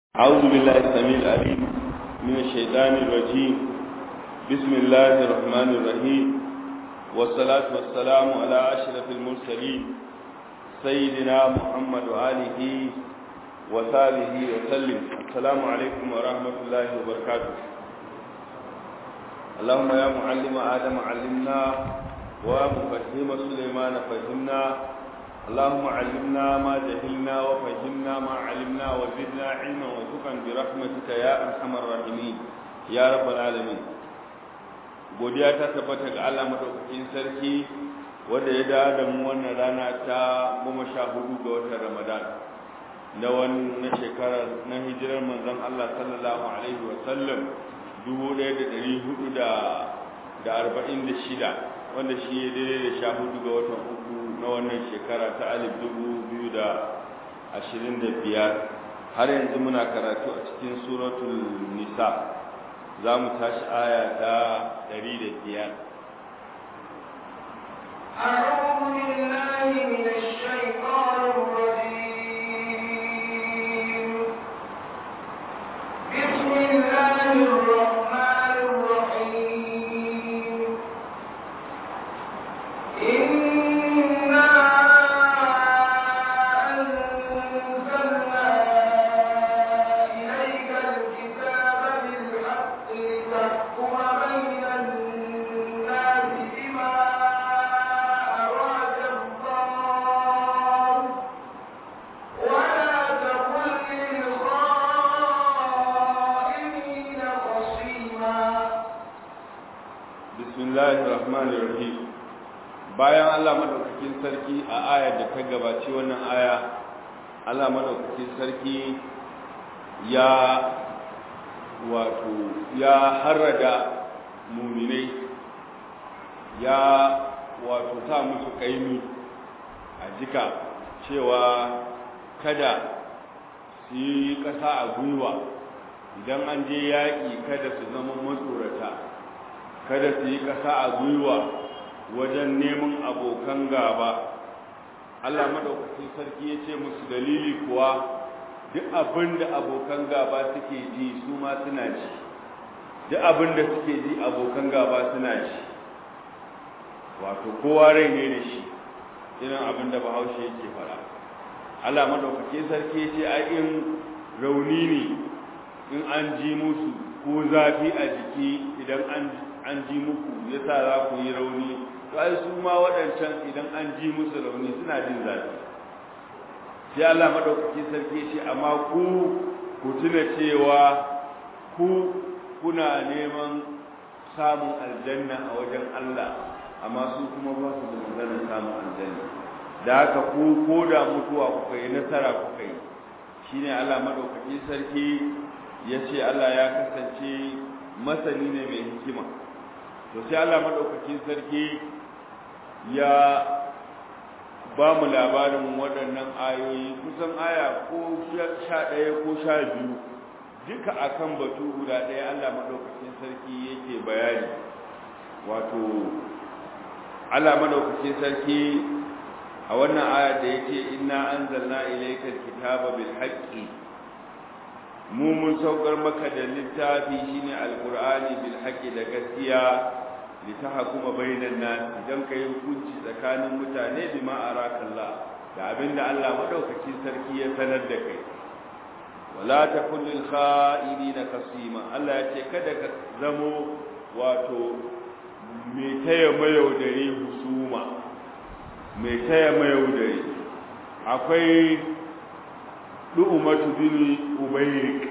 أعوذ بالله السميع العليم من الشيطان الرجيم بسم الله الرحمن الرحيم والصلاة والسلام على أشرف المرسلين سيدنا محمد وآله وصحبه وسلم السلام عليكم ورحمة الله وبركاته اللهم يا معلم آدم علمنا ومفهم سليمان فهمنا اللهم علمنا ما جهلنا وفهمنا ما علمنا وزدنا علما وارزقا برحمتك يا ارحم الراحمين يا رب العالمين godiya ta tabbata ga Allah madaukakin sarki wanda ya dawo da mu wannan rana ta goma sha hudu ga watan Ramadan na wannan shekarar na hijirar manzon Allah sallallahu alaihi wa sallam dubu ɗaya da ɗari hudu da da arba'in da shida wanda shi ya daidai da sha hudu ga watan uku na wannan shekara ta alif dubu biyu da ashirin da biyar har yanzu muna karatu a cikin suratul nisa za mu tashi aya ta ɗari da biyar أعوذ بالله من الشيطان الرجيم بسم الله الرحمن الرحيم إنا أنزلنا إليك الكتاب بالحق لتحكم بين الناس بما أراك الله ولا تكن للخائنين خصيما bismillahir rahmanir rahim bayan Allah madaukakin sarki a ayar da ta gabaci wannan aya Allah madaukakin sarki ya wato ya harrada muminai ya wato sa musu kaimi a jika cewa kada su yi ƙasa a gwiwa idan an je yaƙi kada su zama matsorata kada su yi ƙasa a gwiwa wajen neman abokan gaba Allah maɗaukacin sarki ya ce musu dalili kuwa duk abin da abokan gaba suke ji su ma suna ji duk abin da suke ji abokan gaba suna ji wato kowa rai ne da shi irin abin da bahaushe yake fara Allah maɗaukacin sarki ya ce ai in rauni ne in an ji musu ko zafi a jiki idan an an ji muku yasa za ku yi rauni to ai su ma waɗancan idan an ji musu rauni suna jin zafi sai Allah madaukakin sarki ce amma ku ku tuna cewa ku kuna neman samun aljanna a wajen Allah amma su kuma ba su da maganar samun aljanna da haka ku ko da mutuwa kuka yi nasara kuka yi shine Allah madaukakin sarki ya ce Allah ya kasance masani ne mai hikima to sai Allah madaukakin sarki ya ba mu labarin waɗannan ayoyi kusan aya ko sha ɗaya ko sha biyu duka akan batu guda ɗaya Allah madaukakin sarki yake bayani wato Allah madaukakin sarki a wannan aya da yake inna anzalna ilaykal kitaba bil haqqi mu mun saukar maka da littafi shine alqur'ani bil haqqi da gaskiya litahkuma bainan nas idan kai hukunci tsakanin mutane bima arakallah da abinda Allah madaukakin sarki ya sanar da kai wala takun lil kha'inina kasima Allah ya ce kada ka zamo wato mai taya mayaudare husuma mai taya mayaudare akwai du'umatu bin ubayrik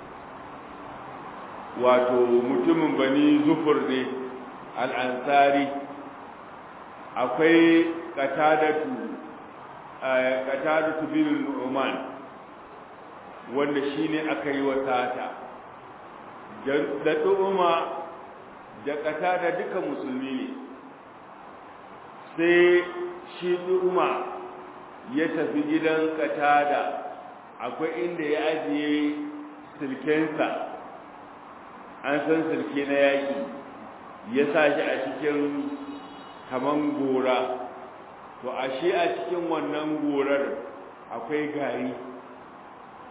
wato mutumin bani zufur ne al'ansari akwai katadatu katadatu bin nu'man wanda shine aka yi wa sata da du'uma da katada duka musulmi ne sai shi du'uma ya tafi gidan katada akwai inda ya ajiye silkensa an san silke na yaƙi ya sa shi a cikin kaman gora to ashe a cikin wannan gorar akwai gari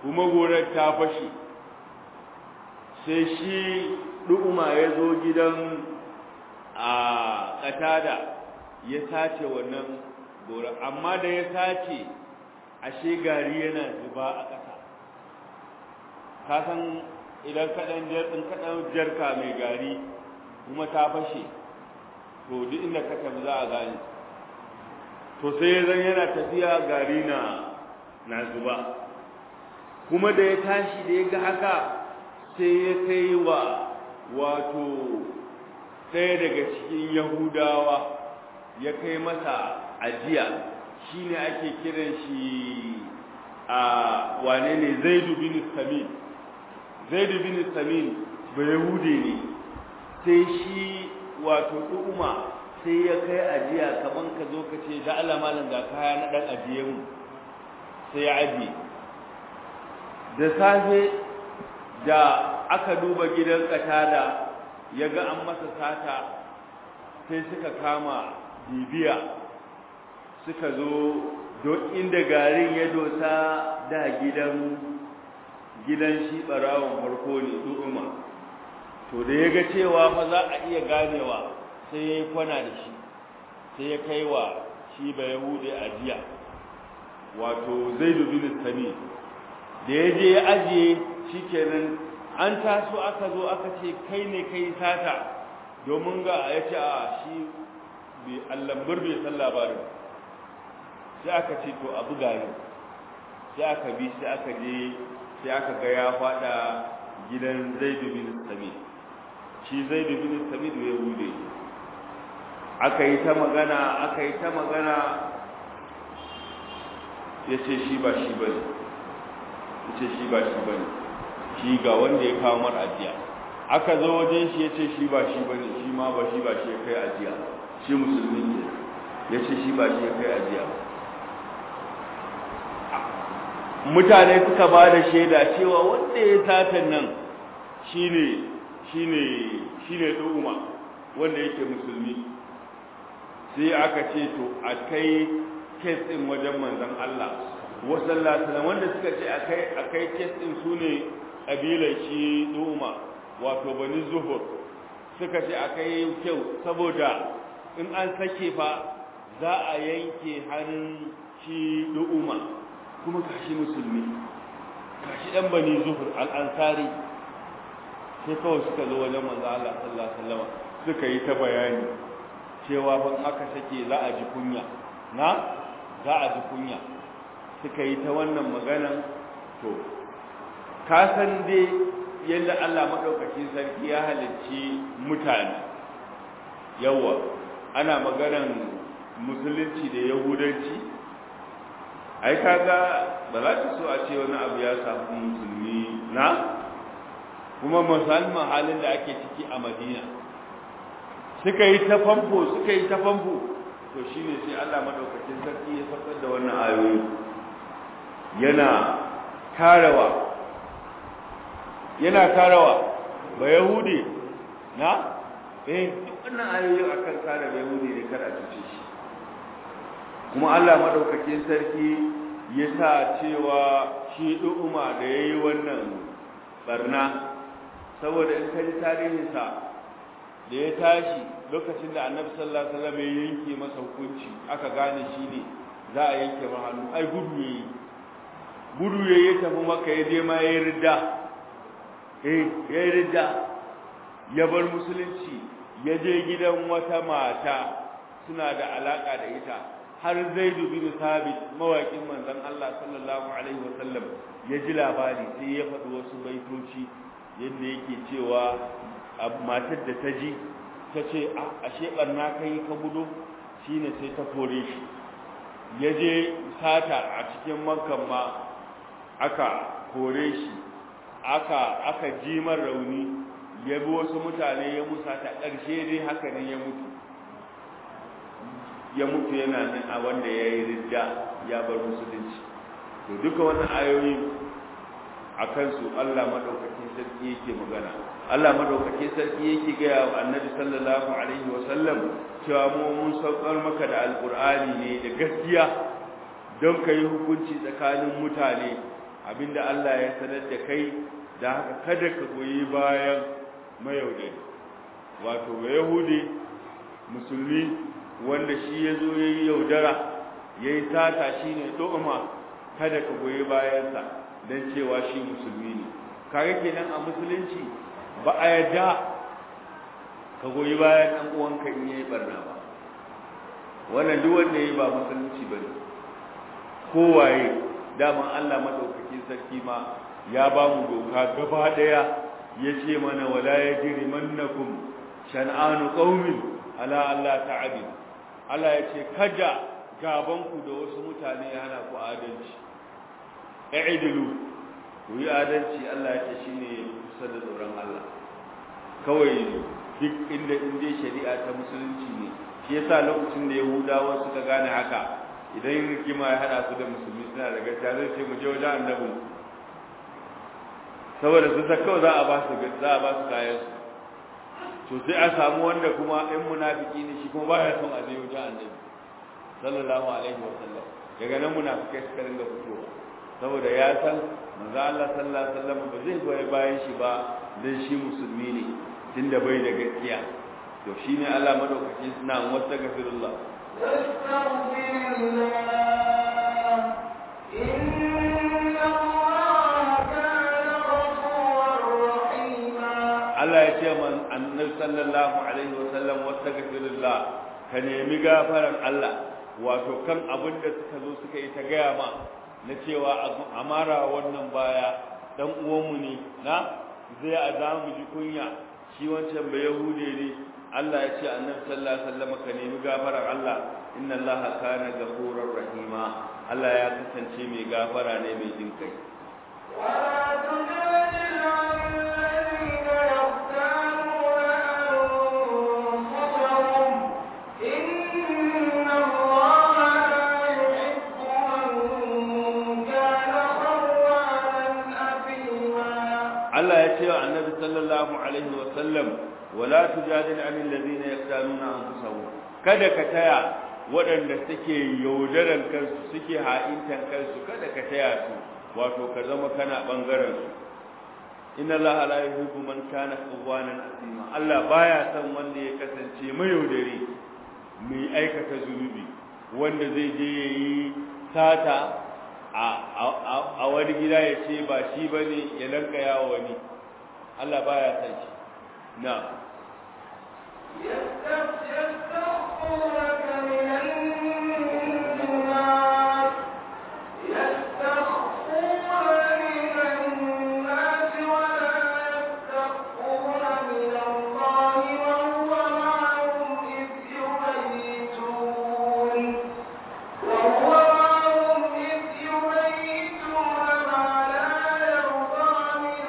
kuma gonar ta fashe sai shi du'uma ya zo gidan a katada ya sace wannan gorar amma da ya sace ashe gari yana zuba a ƙasa ka san idan kaɗan kaɗan jarka mai gari kuma ta fashe to duk inda ka tafi za a gane to sai zan yana tafiya gari na na zuba kuma da ya tashi da ya ga haka sai ya kai wa wato ɗaya daga cikin yahudawa ya kai masa ajiya shine ake kiran shi a wane ne zaidu bin samin zaidu bin samin ba yahude ne sai shi wato ɗuma sai ya kai ajiya kaman ka zo ka ce da Allah malam ga kaya na dan ajiye mu sai ya ajiye da safe da aka duba gidan katada ya ga an masa sata sai suka kama bibiya suka zo don inda garin ya dosa da gidan gidan shi barawon farko ne ɗuma to da ya ga cewa fa za a iya ganewa sai ya yi kwana da shi sai ya kai wa shi ba yahudi ajiya wato zai dubi sami da ya je ya ajiye shi kenan an taso aka zo aka ce kai ne kai sata domin ga ya ce a shi allambar bai san labarin sai aka ce to abu gari sai aka bi sai aka je sai aka ga ya fada gidan zaidu bin sami shi zaidu bin sami da ya bude aka yi ta magana aka yi ta magana ya ce shi ba shi ba ne ya ce shi ba shi ba ne shi ga wanda ya kawo mar ajiya aka zo wajen shi ya ce shi ba shi ba ne shi ma ba shi ba shi ya kai ajiya shi musulmi ne ya ce shi ba shi ya kai ajiya mutane suka ba da shaida cewa wanda ya satan nan shine shine shine ɗuma wanda yake musulmi sai aka ce to a kai kes ɗin wajen manzon Allah wasallallahu wanda suka ce akai akai kes ɗin sune kabilar shi ɗuma wato bani zuhur suka ce akai kyau saboda in an sake fa za a yanke hannun shi ɗuma kuma kashi musulmi kashi ɗan bani zuhur al'ansari sai kawai suka zo wajen manzo Allah sallallahu alaihi wasallam suka yi ta bayani cewa ban aka sake za a ji kunya na za a ji kunya suka yi ta wannan maganan to ka san dai yadda Allah madaukakin sarki ya halicci mutane yawa ana maganan musulunci da yahudanci ai kaga ba za ta so a ce wani abu ya samu musulmi na kuma musamman halin da ake ciki a madina suka yi ta famfo suka yi ta famfo to shine sai Allah madaukakin sarki ya saukar da wannan ayoyi yana karawa yana karawa ba yahudi na eh wannan ayoyi akan kare ba yahudi ne kar a cuce shi kuma Allah madaukakin sarki ya sa cewa shi du'uma da yayi wannan barna saboda in kaji tarihinsa da ya tashi lokacin da annabi sallallahu alaihi wasallam ya yanke masa hukunci aka gane shi ne za a yanke masa hannu ai gudu yayi gudu yayi ya tafi maka ya je ma yayi ridda eh yayi ridda ya bar musulunci ya je gidan wata mata suna da alaka da ita har zaidu bin sabit mawaƙin manzon Allah sallallahu alaihi wasallam ya ji labari sai ya faɗi wasu baitoci yadda yake cewa matar da ta ji ta ce ashe ɓarna ka yi ka gudu shi ne sai ta kore shi ya je sata a cikin makon ma aka kore shi aka aka jimar rauni ya bi wasu mutane ya musa ta ƙarshe dai haka ne ya mutu ya mutu yana nan a wanda ya yi ridda ya bar musulunci to duka wannan ayoyi a kansu Allah madaukakin sarki yake magana Allah madaukakin sarki yake gaya wa annabi sallallahu alaihi wa sallam cewa mu mun saukar maka da alqur'ani ne da gaskiya don ka yi hukunci tsakanin mutane abinda Allah ya sanar da kai da haka kada ka goyi bayan mayaudari wato ga yahudi musulmi wanda shi ya zo ya yi yaudara ya yi sata shi ne ɗoma kada ka goyi bayansa don cewa shi musulmi ne kare kenan a musulunci ba a yadda ka goyi bayan ɗan uwanka in yayi barna ba wannan duk wanda yayi ba musulunci bane kowaye daman Allah madaukakin sarki ma ya ba mu doka gaba daya yace mana wala yajrimannakum shan'anu qaumin ala Allah ta'abid Allah yace kada gaban ku da wasu mutane ya hana ku adalci i'dilu ku yi adalci Allah yace shine kusa da tsoron Allah kawai duk inda inda shari'a ta musulunci ne shi yasa lokacin da yahudawa suka gane haka idan rigima ya hada su da musulmi suna da gaskiya zai ce mu je wajen annabi saboda su ta kawai za a ba su za a ba su kayan su to sai a samu wanda kuma in munafiki ne shi kuma baya son a je wajen annabi sallallahu alaihi wa sallam daga nan munafikai suka ringa fitowa saboda ya san manzo Allah sallallahu alaihi wa sallam ba zai goyi bayan shi ba dan shi musulmi ne tunda bai da gaskiya to shine Allah madaukaki suna wasta gafirullah Allah ya ce man annabi sallallahu alaihi wa sallam wasta gafirullah ka nemi gafaran Allah wato kan abin da suka zo suka yi ta gaya ma na cewa amara wannan baya dan uwanmu ne na zai a za mu ji kunya shi wancan bai yahude ne Allah ya ce annabi sallallahu alaihi wasallam ka nemi gafarar Allah inna Allah kana ghafurur rahima Allah ya kasance mai gafara ne mai jin kai Allah ya ce wa annabi sallallahu alaihi wasallam wala tujadil anil ladina yaqtanuna anfusahum kada ka taya waɗanda suke yaudaran kansu suke ha'intan kansu kada ka taya su wato ka zama kana bangaren su inna allaha la yuhibbu man kana qawwanan asima Allah baya son wanda ya kasance mai yaudare mai aikata zunubi wanda zai je yayi sata a wani gida ya ce ba shi bane ya lanka yawo wani Allah baya son shi na يستخفونك من الناس يستخفون من الناس ولا يستخفون من الله وهو معهم إذ يبيتون وهو معهم إذ يبيتون ما لا يرضى من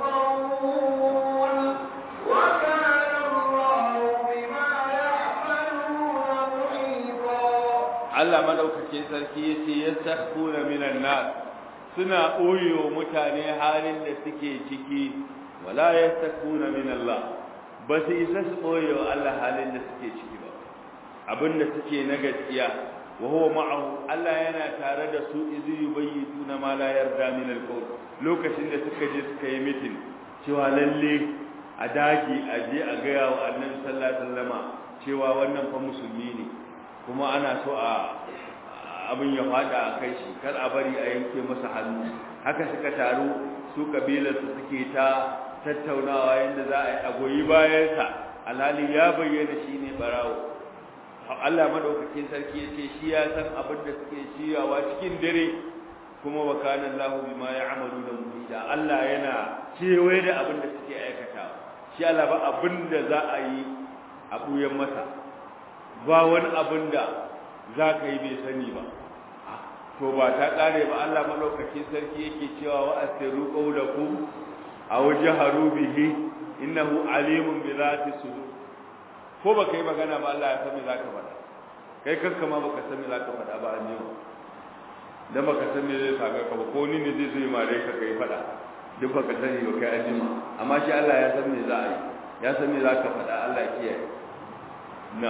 القول وكان الله بما يعملون محيطا Allah madaukakin sarki yace yastakhuna minan nas suna oyo mutane halin da suke ciki wala yastakhuna min Allah ba su isa su oyo Allah halin da suke ciki ba abinda suke na gaskiya wa huwa ma'ahu Allah yana tare da su izi yubayyituna ma la yarda min al-qawl lokacin da suka je suka yi mitin cewa lalle a dagi a je a ga wa Annabi sallallahu alaihi wasallama cewa wannan fa musulmi ne kuma ana so a abin ya fada a kai shi kar a bari a yanke masa hannu haka suka taru su kabilarsu suke ta tattaunawa yadda za a yi a goyi bayansa alhali ya bayyana shi ne barawo Allah madaukakin sarki ya ce shi ya san abin da suke shiryawa cikin dare kuma wa kana Allahu bima ya'malu da muhida Allah yana kewaye da abin da suke aikata shi Allah ba abin da za a yi a buyan masa ba wani abin da za ka yi bai sani ba to ba ta kare ba Allah malaukakin sarki yake cewa wa asiru qawlakum aw jaharu bihi innahu alimun bi zati sudur ko baka yi magana ba Allah ya san me zaka faɗa kai kanka ma baka san me zaka faɗa ba an yau dan baka san me zai saka ka ba ko ni ne zai zo yi mare ka kai faɗa duk baka sani ba kai anjima amma shi Allah ya san me za a yi ya san me zaka faɗa Allah ya kiyaye na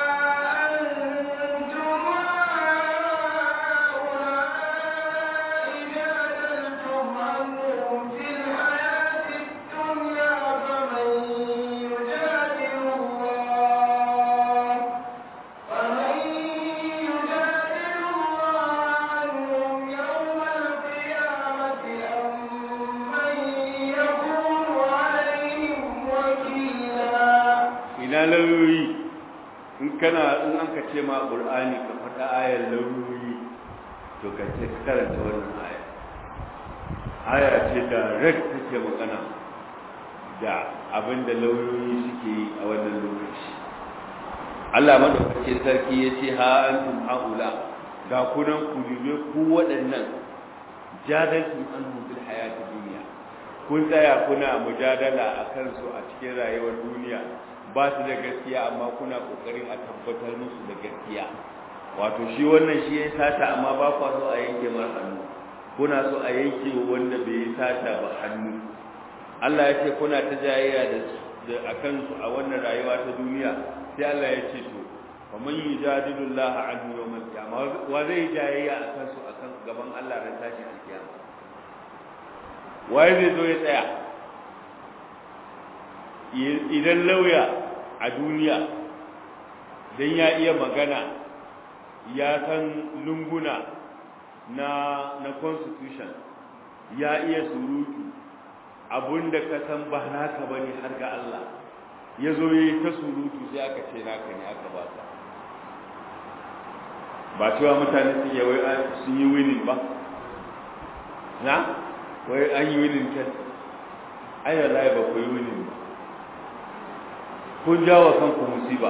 أأنتم هؤلاء lauyoyi in kana in an ka ce ma qur'ani ka faɗa ayar lauyoyi to ka ce ka karanta wannan aya aya ce da red take magana da abin da lauyoyi suke yi a wannan lokaci Allah madaukakin sarki ya ce ha antum haula ga kunan ku dube ku waɗannan jadaltum anhum fil hayati dunya kun tsaya kuna mujadala a kansu a cikin rayuwar duniya ba su da gaskiya amma kuna kokarin a tabbatar musu da gaskiya wato shi wannan shi ya sata amma ba kwa so a yanke mar hannu kuna so a yanke wanda bai yi sata ba hannu Allah ya ce kuna ta jayayya da a kansu a wannan rayuwa ta duniya sai Allah ya ce to wa man yujadilu Allah anhu yawm al-qiyamah wa zai jayayya a kansu akan gaban Allah ran tashi al-qiyama waye zai zo ya tsaya idan lauya a duniya dan ya iya magana ya san lunguna na na constitution ya iya surutu abunda ka san ba naka bane har ga Allah ya zo yi ta surutu sai aka ce naka ne aka ba ka ba cewa mutane sun yi wai sun yi winning ba na wai an yi winning kan ai wallahi ba ku yi winning ba kun jawo kanku musiba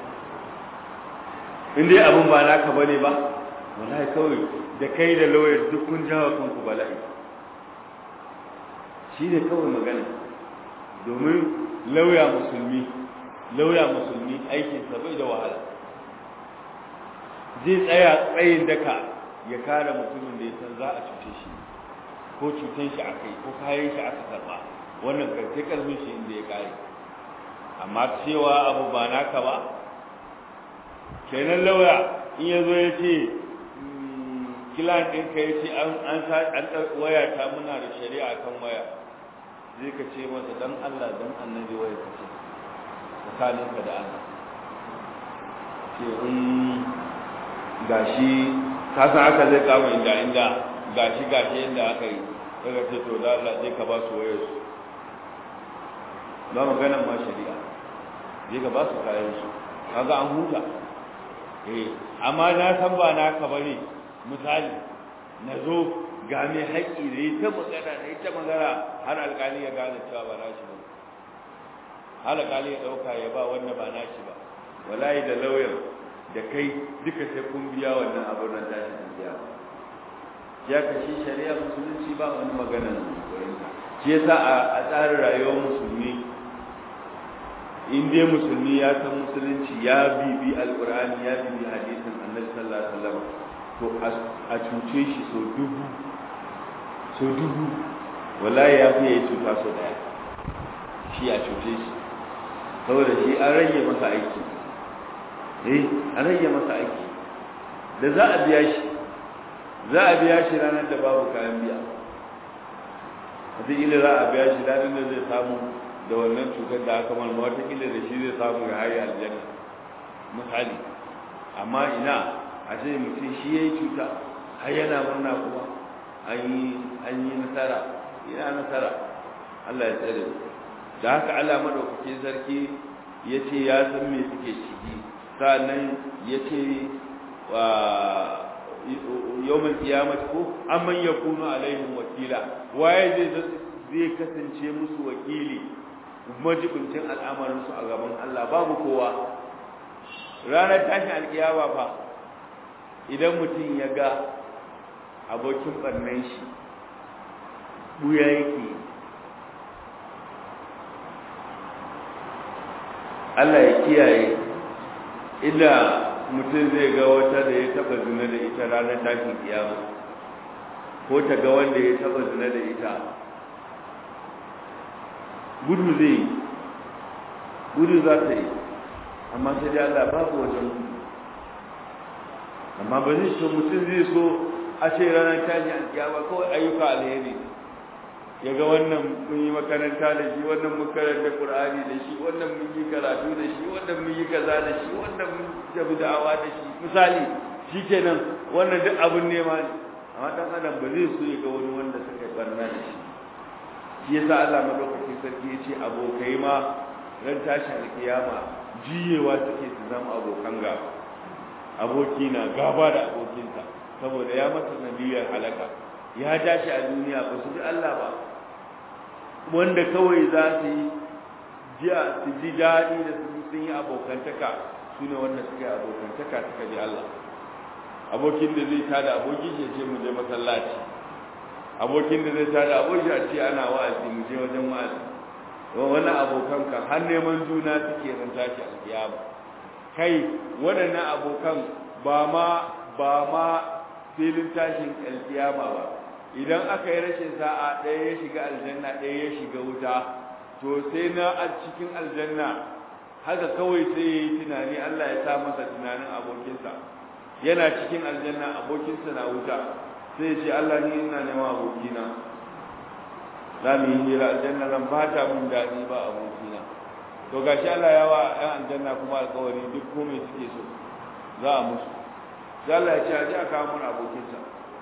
in dai abin ba naka bane ba wallahi kawai da kai da lawyer duk kun jawo kanku bala'i shi ne kawai magana domin lauya musulmi lauya musulmi aikinsa bai da wahala zai tsaya tsayin daka ya kare mutumin da ya san za a cuce shi ko cutan shi aka yi ko kayan shi aka karba wannan karfe karfin shi inda ya kare amma cewa abu ba naka ba kenan lauya in ya zo ya ce kilan ɗinka ya ce an waya ta muna da shari'a kan waya zai ka ce masa dan Allah dan annabi waya ka ce tsakaninka da Allah ce in gashi ka san aka zai kama inda inda gashi gashi inda aka yi daga ce to da Allah zai ka ba su wayar su ba maganan ma shari'a zai ka ba su kayan su kaga an huta eh amma na san ba naka bane misali na zo ga mai haƙƙi da ya ta magana da ya ta magana har alƙali ya gane cewa ba nashi ba har alƙali ya ɗauka ya ba wanda ba nashi ba wallahi da lauyan da kai duka sai kun biya wannan abin nan da shi biya ya kashi shari'a musulunci ba wani magana shi yasa a tsarin rayuwar musulmi in dai musulmi ya san musulunci ya bibi alƙur'ani ya bibi hadisin annabi sallallahu alaihi wasallam to a cuce shi so dubu so dubu wallahi ya fi yi cuta so daya shi a cuce shi saboda shi an rage masa aiki eh an rage masa aiki da za a biya shi za a biya shi ranar da babu kayan biya wataƙila za a biya shi ranar da zai samu da wannan cutar da aka malma wataƙila da shi zai samu ya hari aljanna misali amma ina a ce mutum shi ya yi cuta har yana murna kuma an yi nasara yana nasara Allah ya tsare da haka Allah maɗaukake sarki ya ce ya san me suke ciki sa'annan ya ce wa yawon kiyamata ko amman ya kuno alaihim wakila waye zai zai kasance musu wakili majibincin al'amarinsu a gaban Allah babu kowa ranar tashin alkiyama fa idan mutum ya ga abokin ɓarnan shi ɓuya yake Allah ya kiyaye illa mutum zai ga wata da ya taba zina da ita ranar tashin kiyama ko ta ga wanda ya taba zina da ita gudu zai gudu za ta yi amma sai dai Allah babu wajen gudu amma ba zai so mutum zai so a ce ranar tashi alkiyama kawai ayyuka alheri ya ga wannan mun yi makaranta da shi wannan mun karanta qur'ani da shi wannan mun yi karatu da shi wannan mun yi kaza da shi wannan mun tafi da'awa da shi misali shikenan wannan duk abun nema ne amma dan adam ba zai so ya ga wani wanda suka barna da shi shi yasa Allah madaukakin sarki ya ce abokai ma ran tashi alkiyama jiyewa suke su zama abokan gaba aboki na gaba da abokinsa saboda ya masa nabiyar halaka ya dace a duniya ba su ji Allah ba wanda kawai za su yi jiya su ji daɗi da su sun yi abokantaka su ne wanda suka yi abokantaka suka ji Allah abokin da zai tada aboki ya ce mu je masallaci abokin da zai tada aboki a ce ana wa'azi mu je wajen wa'azi wani abokan kan har neman juna suke ran tashi alkiyama kai waɗannan abokan ba ma ba ma filin tashin alkiyama ba idan aka yi rashin sa'a ɗaya ya shiga aljanna ɗaya ya shiga wuta to sai na a cikin aljanna haka kawai sai ya yi tunani Allah ya sa masa tunanin abokinsa yana cikin aljanna abokinsa na wuta sai ya ce Allah ni ina neman abokina za mu yi hira aljanna zan ba ta mun daɗi ba abokina to gashi Allah ya wa ɗan aljanna kuma alƙawari duk komai suke so za a musu sai Allah ya ce a ji a kawo mun abokinsa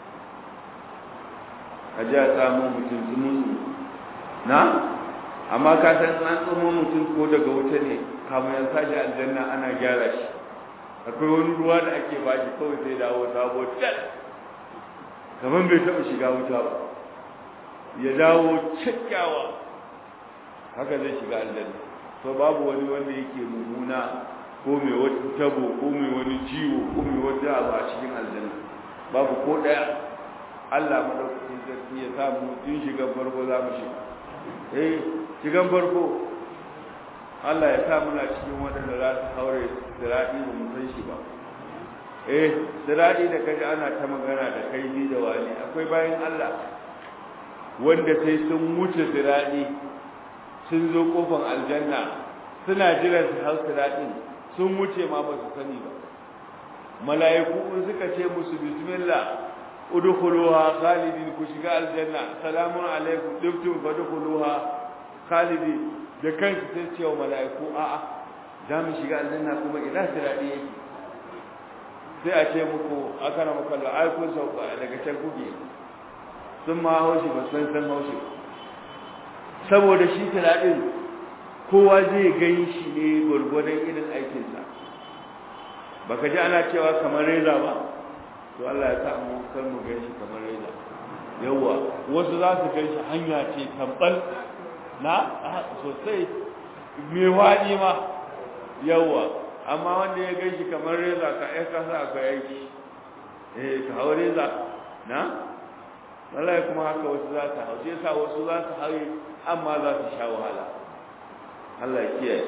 a ji a samu mutum tsumunsu na amma ka san an tsumo mutum ko daga wuta ne kamun ya sashi aljanna ana gyara shi akwai wani ruwa da ake ba shi kawai sai dawo sabo tat kamar bai taɓa shiga wuta ba ya dawo kyakkyawa haka zai shiga aljanna to babu wani wanda yake mummuna ko mai wata tabo ko mai wani ciwo ko mai wata abu a cikin aljanna babu ko ɗaya Allah madaukakin sarki ya samu tun shigan farko za mu shiga eh shigan farko Allah ya sa muna cikin waɗanda za su haure siradi ba mu san shi ba eh siradi da kaji ana ta magana da kai ni da wani akwai bayan Allah wanda sai sun wuce siradi sun zo kofar aljanna suna jiran su hau siradin sun wuce ma ba su sani ba mala'iku in suka ce musu bismillah udkhuluha khalidin ku shiga aljanna salamun alaikum dibtum fadkhuluha khalidin da kansu sai ce wa mala'iku a'a za mu shiga aljanna kuma ina siradi yake sai a ce muku aka na muku ai kun sauka daga can kuke sun ma haushi ba san san haushi saboda shi siradin kowa zai gani shi ne gwargwadon irin aikinsa baka ji ana cewa kamar reza ba to Allah ya sa mu kar mu gan shi kamar reza yawa wasu za su gan shi hanya ce tambal na sosai mai waɗi ma yawa amma wanda ya gan shi kamar reza ka ai ka sa akwai aiki eh ka hau reza na wallahi kuma haka wasu za su hau sai sa wasu za su hau amma za su sha wahala Allah ya kiyaye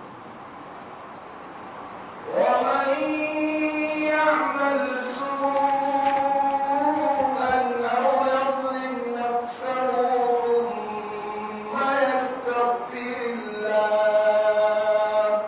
ومن يعمل سوءا أو يظلم نفسه ثم يستغفر الله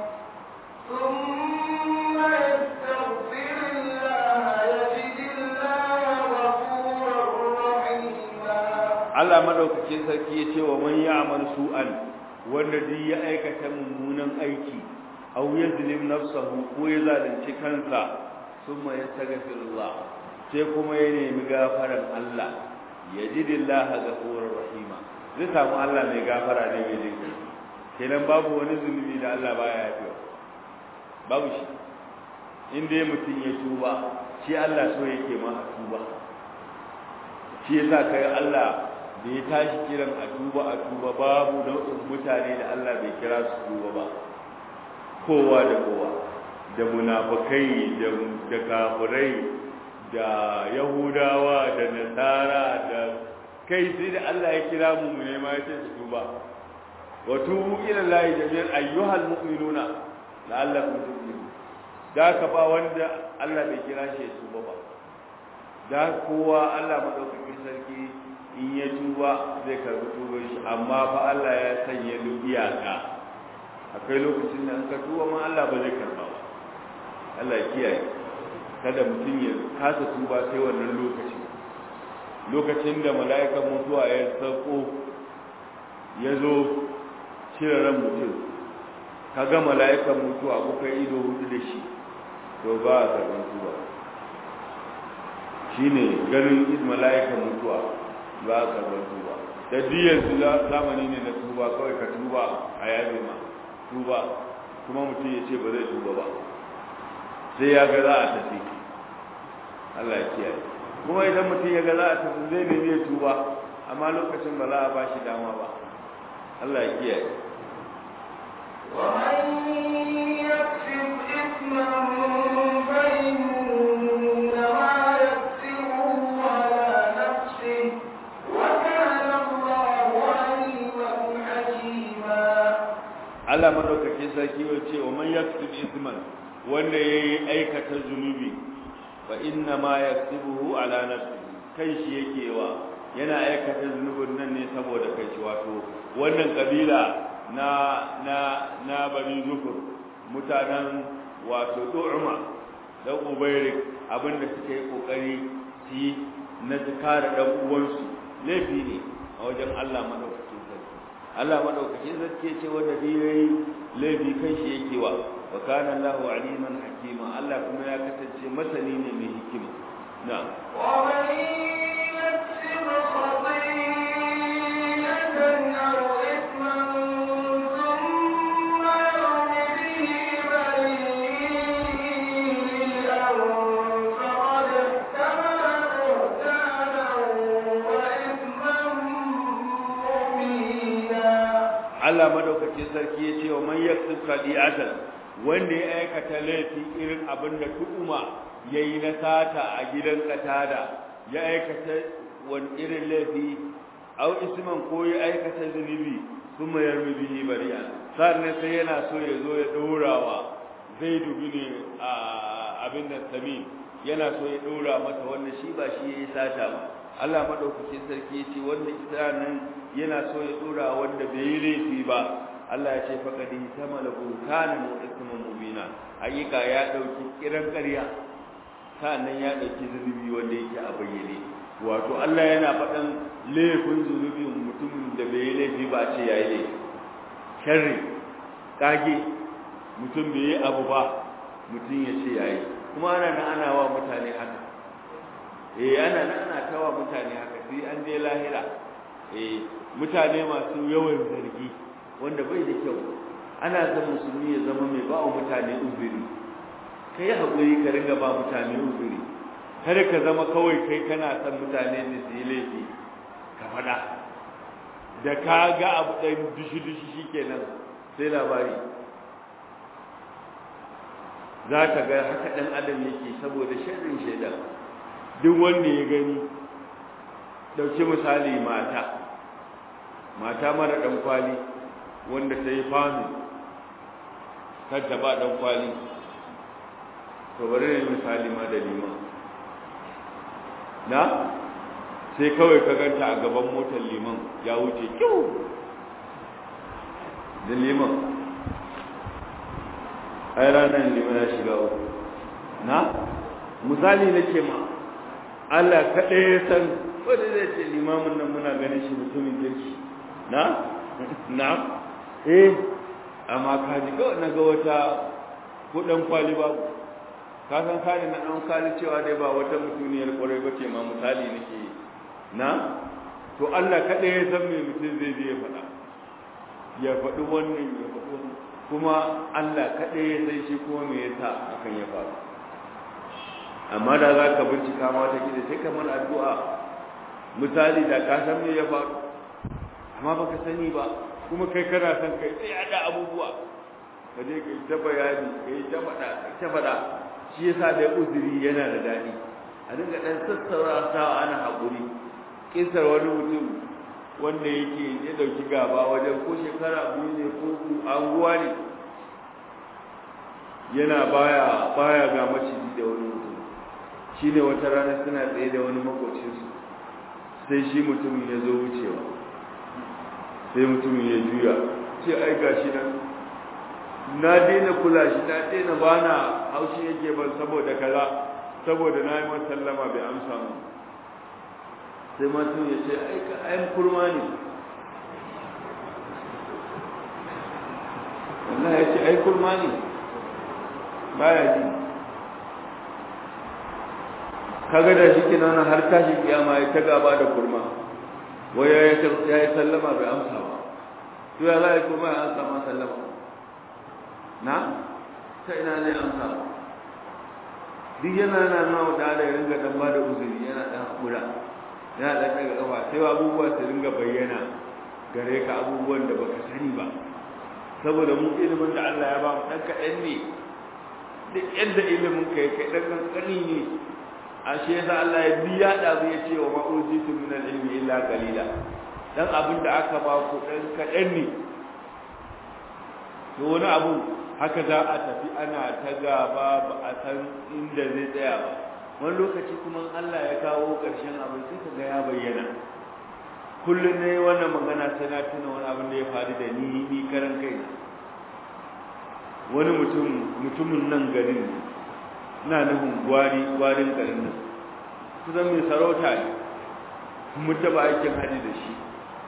ثم يستغفر الله يجد الله غفورا رحيما Allah madaukakin sarki ya ce wa man ya'mal su'an wanda duk ya aikata mummunan aiki aw yazlim nafsahu ko ya zalunci kansa summa yastaghfirullah sai kuma ya nemi gafaran Allah yajidillaha ghafurur rahima zai samu Allah mai gafara ne mai jinki kenan babu wani zunubi da Allah baya yafiwa babu shi in dai mutum ya tuba shi Allah so yake ma a tuba shi yasa kai Allah da ya tashi kiran a tuba a tuba babu nau'in mutane da Allah bai kira su tuba ba kowa da kowa da munafukai da da kafirai da yahudawa da nasara da kai sai da Allah ya kira mu mu ne ma ya ce su tuba wa tubu ila Allah jami'an ayyuhal mu'minuna la'allakum tuflihun da ka ba wanda Allah bai kira shi ya tuba ba da kowa Allah madaukakin sarki in ya tuba zai karbi tubar shi amma fa Allah ya sanya iyaka akwai lokacin da an ka tuba ma Allah ba zai karba ba Allah ya kiyaye kada mutum ya kasa tuba sai wannan lokaci lokacin da mala'ikan mutuwa ya sauko ya zo cire ran mutum ka ga mala'ikan mutuwa kuka ido hudu da shi to ba a karban tuba shine ganin mala'ikan mutuwa ba a karban tuba da diyar su zamani ne na tuba kawai ka tuba a yabe ma tuba kuma mutum ya ce ba zai tuba ba sai ya ga za a tafi Allah ya kiyaye kuma idan mutum ya ga za a tafi zai nemi ya tuba amma lokacin ba za a ba shi dama ba Allah ya kiyaye ومن يكسب إثما فإنما يكسبه على نفسه وكان الله عليما حكيما Allah madaukakin sarki ya ce wa man yaksib isman wanda yayi aikata zunubi fa inna ma yaksubuhu ala nafsihi kai shi yake wa yana aikata zunubin nan ne saboda kai shi wato wannan kabila na na na bani zukur mutanen wato du'uma da ubairik abinda suke yi kokari su yi na su kare dan uwansu laifi ne a wajen Allah madaukakin sarki Allah madaukakin sarki ce wanda bi yayi laifi kan shi yake wa wa kana Allahu aliman hakima Allah kuma ya kasance masani ne mai hikima na'am ومن يكسب خطيئة أو إثما ثم يرم به بريئا فقد احتمل بهتانا وإثما مبينا Allah madaukakin sarki ya ce wa man yaksib khadi'atan wanda ya aikata laifi irin abin da tu'uma yayi na sata a gidan katada ya aikata wani irin laifi au isman ko ya aikata zunubi kuma yarmi bihi bari'a sannan sai yana so ya zo ya daurawa zai dubi ne a abin da sami yana so ya daura masa wanda shi ba shi yayi sata ba Allah madaukakin sarki ya ce wanda nan yana so ya dora wanda bai yi laifi ba Allah ya ce faqad tamala buhtanan wa isman mubina hakika ya dauki kiran ƙarya sannan ya dauki zunubi wanda yake a bayyane wato Allah yana faɗan laifin zunubin mutumin da bai yi laifi ba ce yayi laifi sharri kage mutum bai yi abu ba mutum ya ce yayi kuma ana nan ana wa mutane haka eh ana nan ana tawa mutane haka sai an je lahira eh mutane masu yawan zargi wanda bai da kyau ana son musulmi ya zama mai ba wa mutane uzuri kai haƙuri ka ringa ba mutane uzuri kada ka zama kawai kai kana son mutane da su yi laifi ka faɗa da ka ga abu ɗan dushi-dushi shikenan sai labari za ka ga haka ɗan adam yake saboda sharrin shaidan duk wanda ya gani ɗauki misali mata mata mara ɗan kwali wanda ta yi fami kanta ba ɗan kwali to bari ne misali ma da liman na sai kawai ka ganta a gaban motar liman ya wuce kyau da liman ai ranar liman ya shiga uku na misali nake ma Allah kaɗai ya san wanda zai ce limamin nan muna ganin shi mutumin kirki na na eh amma ka ji kawai na ga wata kudan kwali babu ka san kani na ɗan kwali cewa dai ba wata mutuniyar ƙwarai ba ce ma misali nake na to Allah kaɗai ya san me mutum zai je ya faɗa ya faɗi wannan ya faɗi wannan kuma Allah kaɗai ya san shi kuma me yasa hakan ya faru amma da za ka bincika ma ta gida sai kamar addu'a misali da ka san me ya faru amma baka sani ba kuma kai kana son kai sai da abubuwa ka je kai ta bayani kai ta faɗa ta faɗa shi yasa da uzuri yana da daɗi a dinga ɗan sassaura sawa ana haƙuri kisar wani mutum wanda yake ya ɗauki gaba wajen ko shekara biyu ne ko anguwa ne yana baya baya ga maciji da wani mutum shine wata rana suna tsaye da wani makocinsu sai shi mutumin ya zo wucewa sai mutumin ya juya ce ai gashi nan na daina kula shi na daina bana haushi yake ban saboda kaza saboda na yi masa sallama bai amsa mu sai mutum ya ce ai ka ayan kurma ne Allah ya ce ai kurma ne baya ji kaga da shi kenan har tashi kiyama ya ta gaba da kurma wai ya yi sallama bai amsa ba to ya za a yi kurma ya amsa ma sallama na ta ina ne amsa duk yana na nawa da ala ya ringa dan ba da uzuri yana dan hakura yana dan daga kafa sai abubuwa su ringa bayyana gare ka abubuwan da baka sani ba saboda mu ilimin da Allah ya ba mu dan kaɗan ne duk yadda ilimin ka kai dan kankani ne a shi yasa Allah ya biya da zai ce wa ma ujitu min al-ilmi illa qalila dan abin da aka ba ku dan kaɗan ne to wani abu haka za a tafi ana ta gaba ba a san inda zai tsaya ba wani lokaci kuma Allah ya kawo ƙarshen abin sai ka ga ya bayyana kullum ne wannan magana sai na tuna wani abin da ya faru da ni ni karan kai wani mutum mutumin nan garin ne ina nufin gwari gwarin garin nan kusan mai sarauta ne mun taɓa aikin haji da shi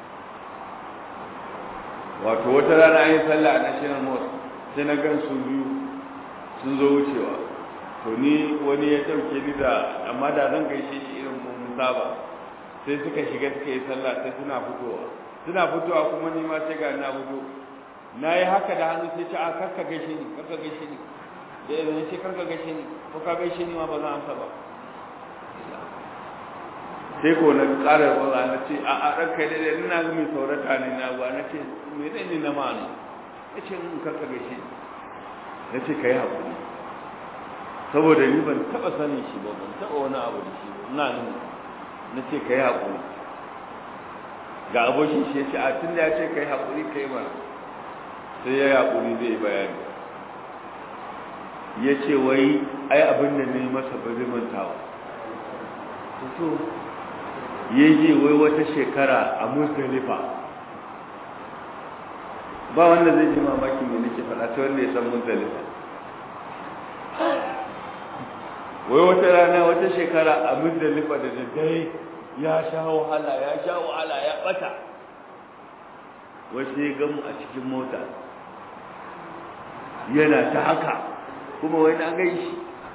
wato wata rana an yi sallah a national mosque sai na gan su biyu sun zo wucewa to ni wani ya ɗauke ni da amma da zan gaishe shi irin mun saba sai suka shiga suka yi sallah sai suna fitowa suna fitowa kuma ni ma sai ga na fito na yi haka da hannu sai ce a karka gaishe ni karka gaishe ni da yanzu ce karka gaishe ni ko ka gaishe ni ma ba za amsa ba sai ko na ƙara ba na ce a a ranka da ina ga mai saurata ne na ba na ce me ne ni na ma'ana ya ce in karka gaishe ni na ce ka yi haƙuri saboda ni ban taɓa sanin shi ba ban taɓa wani abu da shi ba ina nuna na ce ka yi haƙuri ga abokin shi ya ce a tun da ya ce ka yi haƙuri ka yi mana sai ya yi haƙuri zai bayani ya ce wai ai abin da ne masa ba zai mantawa to ya je wai wata shekara a musdalifa ba wanda zai ji mamaki mai nake faɗa ta wanda ya san musdalifa wai wata rana wata shekara a musdalifa da daddare ya sha wahala ya sha wahala ya bata wasu ya gamu a cikin mota yana ta haka kuma wai na gai shi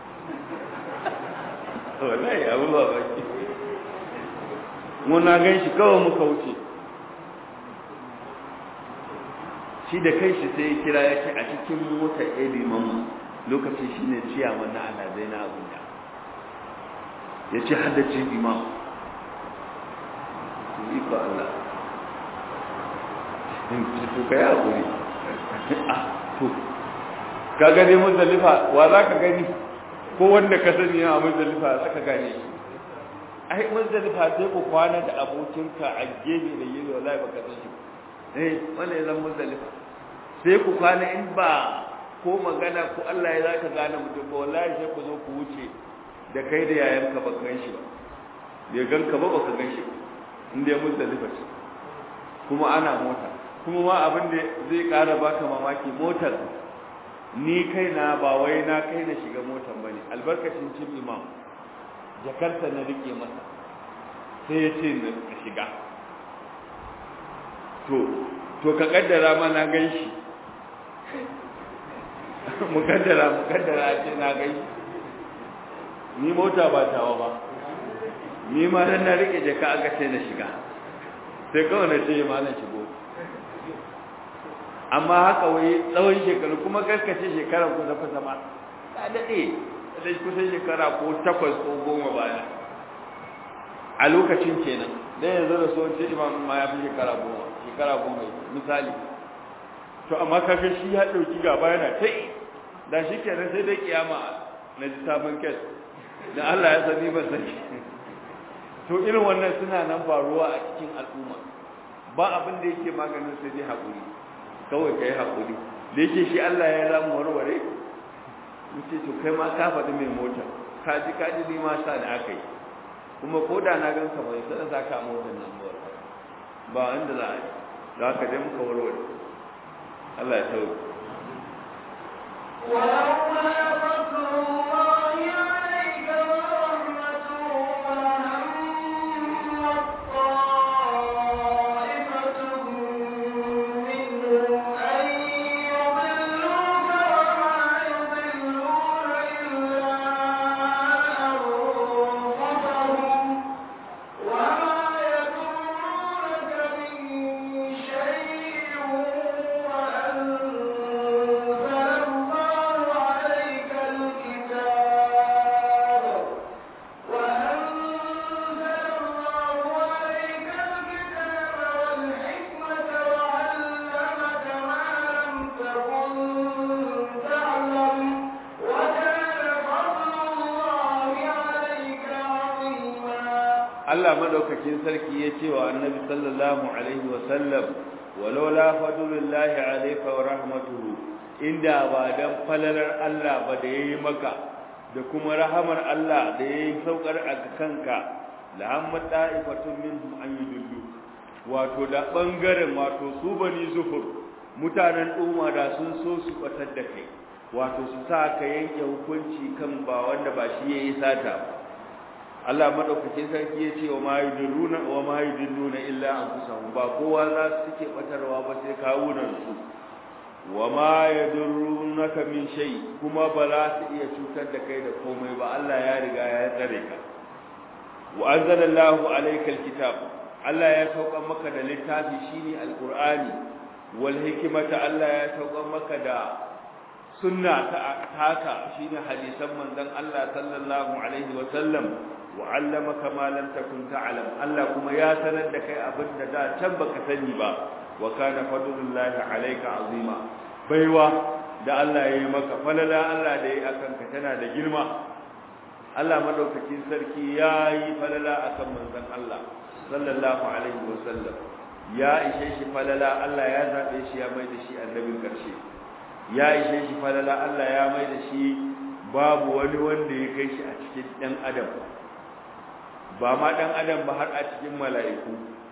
wallahi abu ba baki muna gai shi kawai muka wuce shi da kai shi sai ya kira ya ce a cikin mota edi mamu lokacin shi ne ciyaman na alazai na abuja ya ce haddacin imam iko Allah to kai hakuri ah to ka gane muzdalifa wa za ka gani ko wanda ka sani a muzdalifa za ka gane shi ai muzdalifa sai ku kwana da abokinka a gefe da yi wallahi baka san shi eh wannan zan muzdalifa sai ku kwana in ba ko magana ko Allah ya zaka gane mutum ba wallahi sai ku zo ku wuce da kai da yayanka ba gan shi ba bai ganka ba baka gan shi ba inda ya muzdalifa ce kuma ana mota kuma ma abin da zai ƙara baka mamaki motar ni kaina ba wai na kai na shiga motar bane albarkacin cin imam jakarta na rike masa sai ya ce na shiga to to ka kaddara ma na gan shi mukaddara mukaddara ce na gan shi ni mota ba tawa ba ni ma nan na rike jaka aka ce na shiga sai kawai na ce ma na shigo amma haka wai tsawon shekaru kuma karkace shekara ku zafa zama ta daɗe da kusan shekara ko takwas ko goma baya a lokacin kenan dan yanzu da so ce imam ma ya fi shekara goma shekara goma misali to amma kaga shi ya ɗauki gaba yana ta da shi kenan sai dai kiyama na ji sabon kes da Allah ya sani ban sani to irin wannan suna nan faruwa a cikin al'umma ba abin da yake maganin sai dai haƙuri kawai kai haƙuri da yake shi Allah ya ramu warware muke to kai ma ka faɗi mai mota ka ji ka ji ni ma sa da aka yi kuma ko da na ganka bai sai za ka motar nan ba ba inda za a yi za ka je muka warware Allah ya sauke ولولا فضل الله عليك ورحمته وهمت طائفة منهم أن يضلوك وما يضلون إلا أنفسهم وما يضرونك من شيء وأنت لهم Allah madaukakin sarki ya ce wa annabi sallallahu alaihi wa sallam walaula fadlullahi alayka wa rahmatuhu inda ba dan falalar Allah ba da yayi maka da kuma rahamar Allah da yayi saukar a kanka la hamma ta'ifatun minhum an yudillu wato da bangaren wato su bani zufur mutanen umma da sun so su batar da kai wato su sa ka yanke hukunci kan ba wanda ba shi yayi sata ba Allah madaukakin sarki ya ce wa ma yudilluna wa ma yudilluna illa anfusahum ba kowa za su suke batarwa ba sai kawunan su wa ma yadurrunaka min shay kuma ba za su iya cutar da kai da komai ba Allah ya riga ya tsare ka wa anzalallahu alayka alkitab Allah ya sauka maka da littafi shine alqur'ani wal hikmata Allah ya sauka maka da sunna ta haka shine hadisan manzon Allah sallallahu alaihi wa sallam wa'allamaka ma lam takun ta'lam Allah kuma ya sanar da kai abin da da can baka sani ba wa kana fadlullahi alayka azima baiwa da Allah ya yi maka falala Allah da ya akan ka tana da girma Allah madaukakin sarki ya yi falala akan manzon Allah sallallahu alaihi wa sallam ya ishe shi falala Allah ya zabe shi ya mai da shi annabin karshe ya ishe shi falala Allah ya mai da shi babu wani wanda ya kai shi a cikin dan adam ba ma dan adam ba har a cikin mala'iku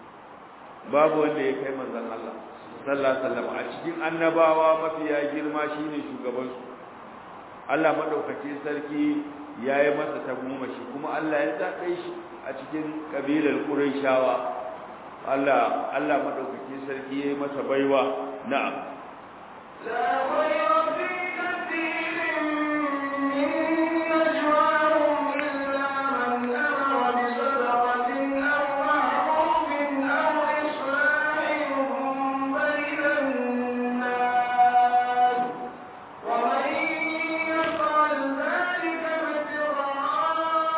babu wanda ya kai manzon Allah sallallahu alaihi wasallam a cikin annabawa mafiya girma shine shugaban su Allah madaukake sarki yayi masa tagomashi kuma Allah ya zabe shi a cikin kabilar Qurayshawa Allah Allah madaukake sarki yayi masa baiwa na'am لا خير في كثير من نجواهم إلا من أمر بصدقة أو معروف أو إصلاح بين الناس ومن يفعل ذلك ابتغاء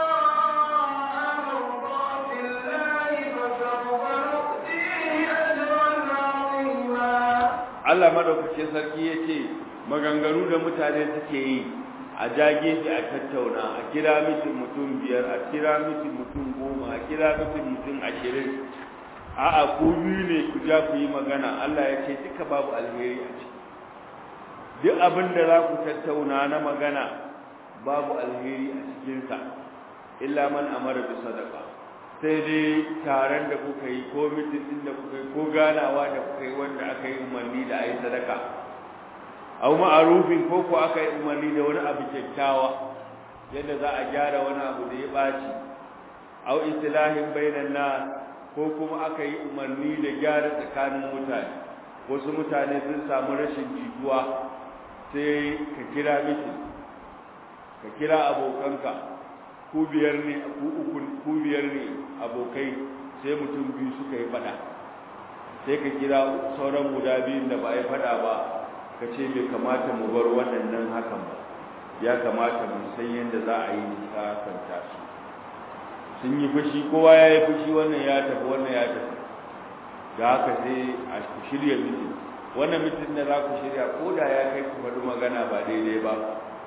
مرضات الله فسوف نؤتيه أجرا عظيما Allah madaukakin sarki yace maganganu da mutane suke yi a jage shi a tattauna a kira mutum mutum biyar a kira mutum mutum goma a kira mutum mutum ashirin a'a ku biyu ne ku ja ku yi magana Allah ya ce duka babu alheri a ciki duk abin da za ku tattauna na magana babu alheri a cikinsa illa man amara bi sadaqa sai dai taron da kuka yi ko mitin din da kuka yi ko ganawa da kuka yi wanda aka yi umarni da ayi sadaka aw ma'arufin ko ko aka yi umarni da wani abu kyakkyawa yadda za a gyara wani abu da ya baci aw islahin bainan nas ko kuma aka yi umarni da gyara tsakanin mutane wasu mutane sun samu rashin jituwa sai ka kira mitin ka kira abokanka ku biyar ne ku uku ku biyar ne abokai sai mutum biyu suka yi fada sai ka kira sauran guda biyun da ba yi fada ba ka ce bai kamata mu bar waɗannan hakan ba ya kamata mu san yadda za a yi nisakanta su sun yi fushi kowa ya yi fushi wannan ya tafi wannan ya tafi da haka sai a shirya mitin wannan mitin da za ku shirya ko da ya kai ku faɗi magana ba daidai ba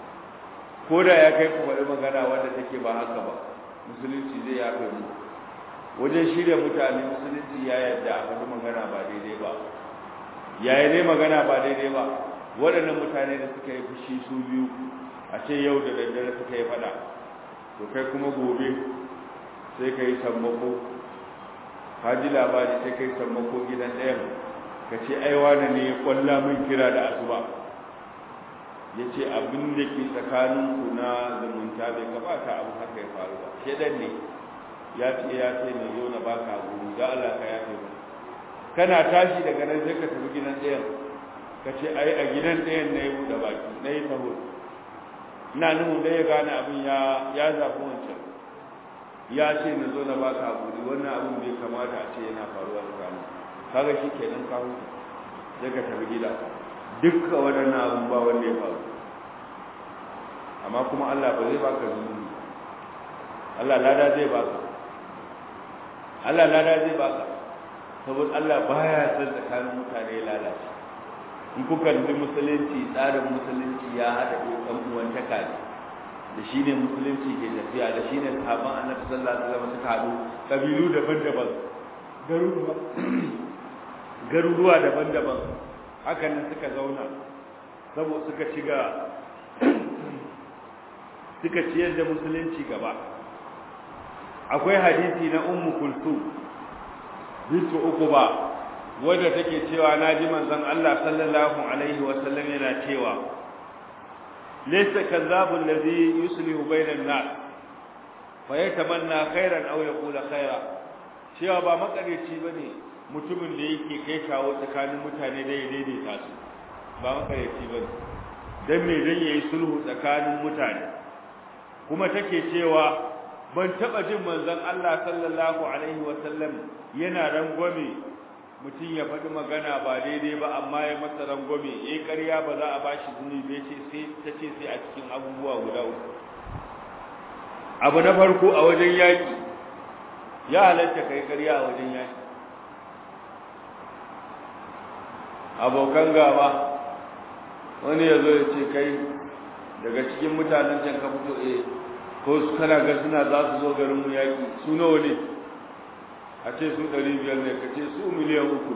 ko da ya kai ku faɗi magana wanda take ba haka ba musulunci zai yafe mu wajen shirya mutane musulunci ya yarda a faɗi magana ba daidai ba yaya ne magana ba daidai ba waɗannan mutane da suka yi fushi su biyu a ce yau da daddare suka yi faɗa to kai kuma gobe sai ka yi sammako ka ji labari sai ka yi sammako gidan ɗayan ka ce ai wane ne ya kwalla min kira da asuba ya ce abin da ke tsakaninku na zumunta bai kamata abu haka ya faru ba shedan ne ya ce ya ce ne zo na baka guri da Allah ka yafe mu kana tashi daga nan sai ka tafi gidan ɗayan ka ce ai a gidan ɗayan na yi buɗe baki na yi taho ina nufin da ya gane abin ya ya zafi wancan ya ce na zo na baka guri wannan abin bai kamata a ce yana faruwa tsakanin kaga shi kenan ka huta sai ka tafi gida dukka waɗannan abin ba wanda ya faru amma kuma Allah ba zai baka zunubi Allah lada zai baka Allah lada zai baka saboda Allah baya son tsakanin mutane ya lalace in kuka kalli musulunci tsarin musulunci ya haɗa ɗan uwantaka ne da shi ne musulunci ke tafiya da shi ne sahabban annabi sallallahu alaihi wasallam suka haɗu kabilu daban-daban garuruwa garuruwa daban-daban hakan nan suka zauna saboda suka ci ga suka ciyar da musulunci gaba akwai hadisi na ummu kulthum bintu uquba wadda take cewa naji manzon Allah sallallahu alaihi wasallam yana cewa laysa kadhabu alladhi yuslihu bayna an-nas fa yatamanna khairan aw yaqulu khaira cewa ba makareci bane mutumin da yake kai kawo tsakanin mutane da ya daidaita su ba makareci bane dan me dan yayi sulhu tsakanin mutane kuma take cewa ban taba jin manzon Allah sallallahu alaihi wasallam yana rangwame mutum ya faɗi magana ba daidai ba amma ya masa rangwame eh ƙarya ba za a bashi zunubi ce sai ta ce sai a cikin abubuwa guda uku abu na farko a wajen yaƙi ya halatta kai ƙarya a wajen yaƙi abokan gaba wani ya zo ya ce kai daga cikin mutanen can ka fito eh ko su kana ga suna za su zo garin mu yaƙi su nawa ne a ce su ɗari biyar ne ka ce su miliyan uku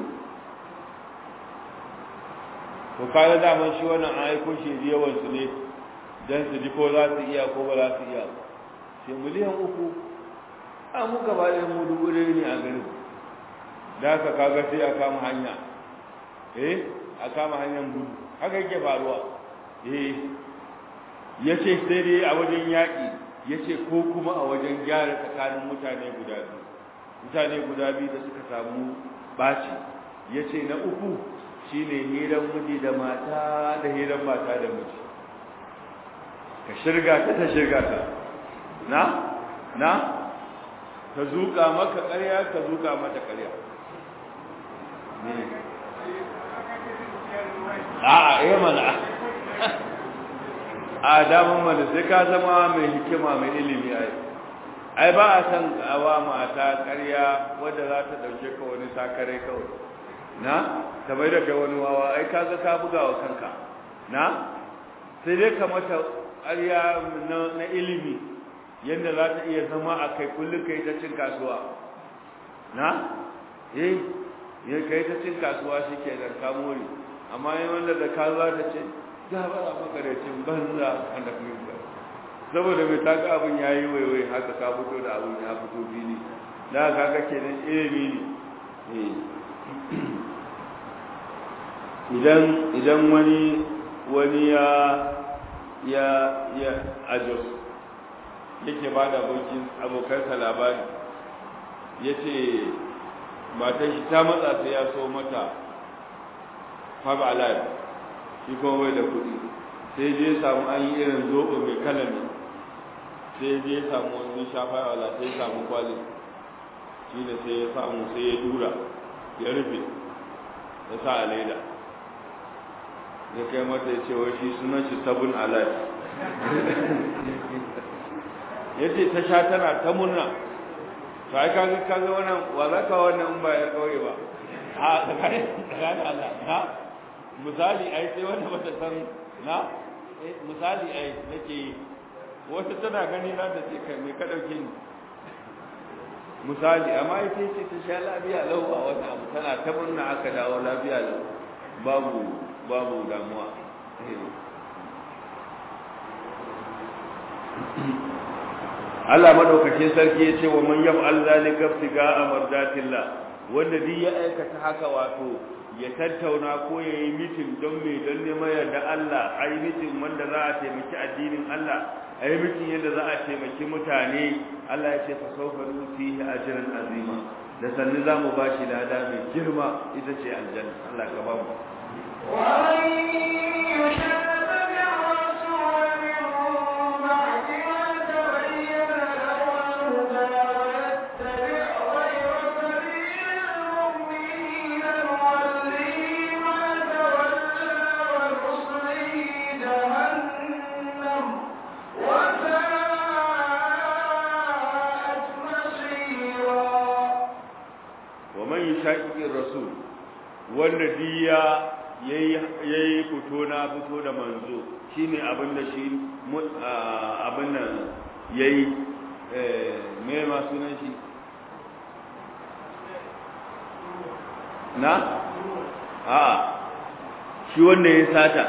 to kaga daman shi wannan an aiko shi yawan su ne dan su ji ko za su iya ko ba za su iya sai miliyan uku a mu gaba ɗaya mu dubu ɗaya ne a garin da haka kaga sai a kama hanya eh a kama hanyar gudu haka yake faruwa eh ya ce sai dai a wajen yaƙi ya ce ko kuma a wajen gyara tsakanin mutane guda biyu mutane guda biyu da suka samu baci ya ce na uku shine hiran miji da mata da hiran mata da miji ka shirga ta ta shirga ta na na ka zuka maka ƙarya ka zuka mata ƙarya a'a eh mana a daman mana sai ka zama mai hikima mai ilimi ai ai ba a san awa mata ƙarya wadda za ta ɗauke ka wani sakare kawai na ta bai da kai wani wawa ai ka ga ka buga wa kanka na sai dai ka mata ƙarya na ilimi yadda za ta iya zama a kai kullum kai ta cin kasuwa na eh ya kai ta cin kasuwa shi ke da kamori amma yi wanda da ka za ta ce ya bara makarecin banza wanda kuma saboda mai taka abin ya yi waiwai haka ka fito da abin ya fito fili da kaga kenan ilimi ne idan idan wani wani ya ya ya ajos yake ba da abokin abokansa labari ya ce matan shi ta matsa sai ya so mata faba alive shi kuma bai da kuɗi sai je samu an yi irin zoɓo mai kalami sai je samu wani shafa wala sai samu kwalin shi da sai ya samu sai ya dura ya rufe ya sa a laida ya kai mata ya ce wai shi sunan shi sabon alive ya ce ta sha tana ta murna to ai kaga kaga wannan wa za ka wannan in ba ya kauye ba a tsakanin tsakanin Allah na misali ai sai wanda bata san na misali ai nake yi wata tana gani na da ce kai me ka dauke ni misali amma ita ce ta sha lafiya lau ba wani abu tana ta murna aka dawo lafiya lau babu babu damuwa Allah madaukakin sarki ya ce wa man yaf'al zalika ibtiga'a mardatillah wanda duk ya aikata haka wato ya tattauna ko ya yi mitin don me don neman yarda Allah a yi mitin wanda za a taimaki addinin Allah a yi mitin yadda za a taimaki mutane Allah ya ce fa sawfa nutihi ajran azima da sanni za mu ba shi lada mai girma ita ce aljanna Allah ka ba mu wanda diya yayi fito na fito da manzo shine abin da shi abin nan yayi me ma sunan shi na a shi wanda ya sata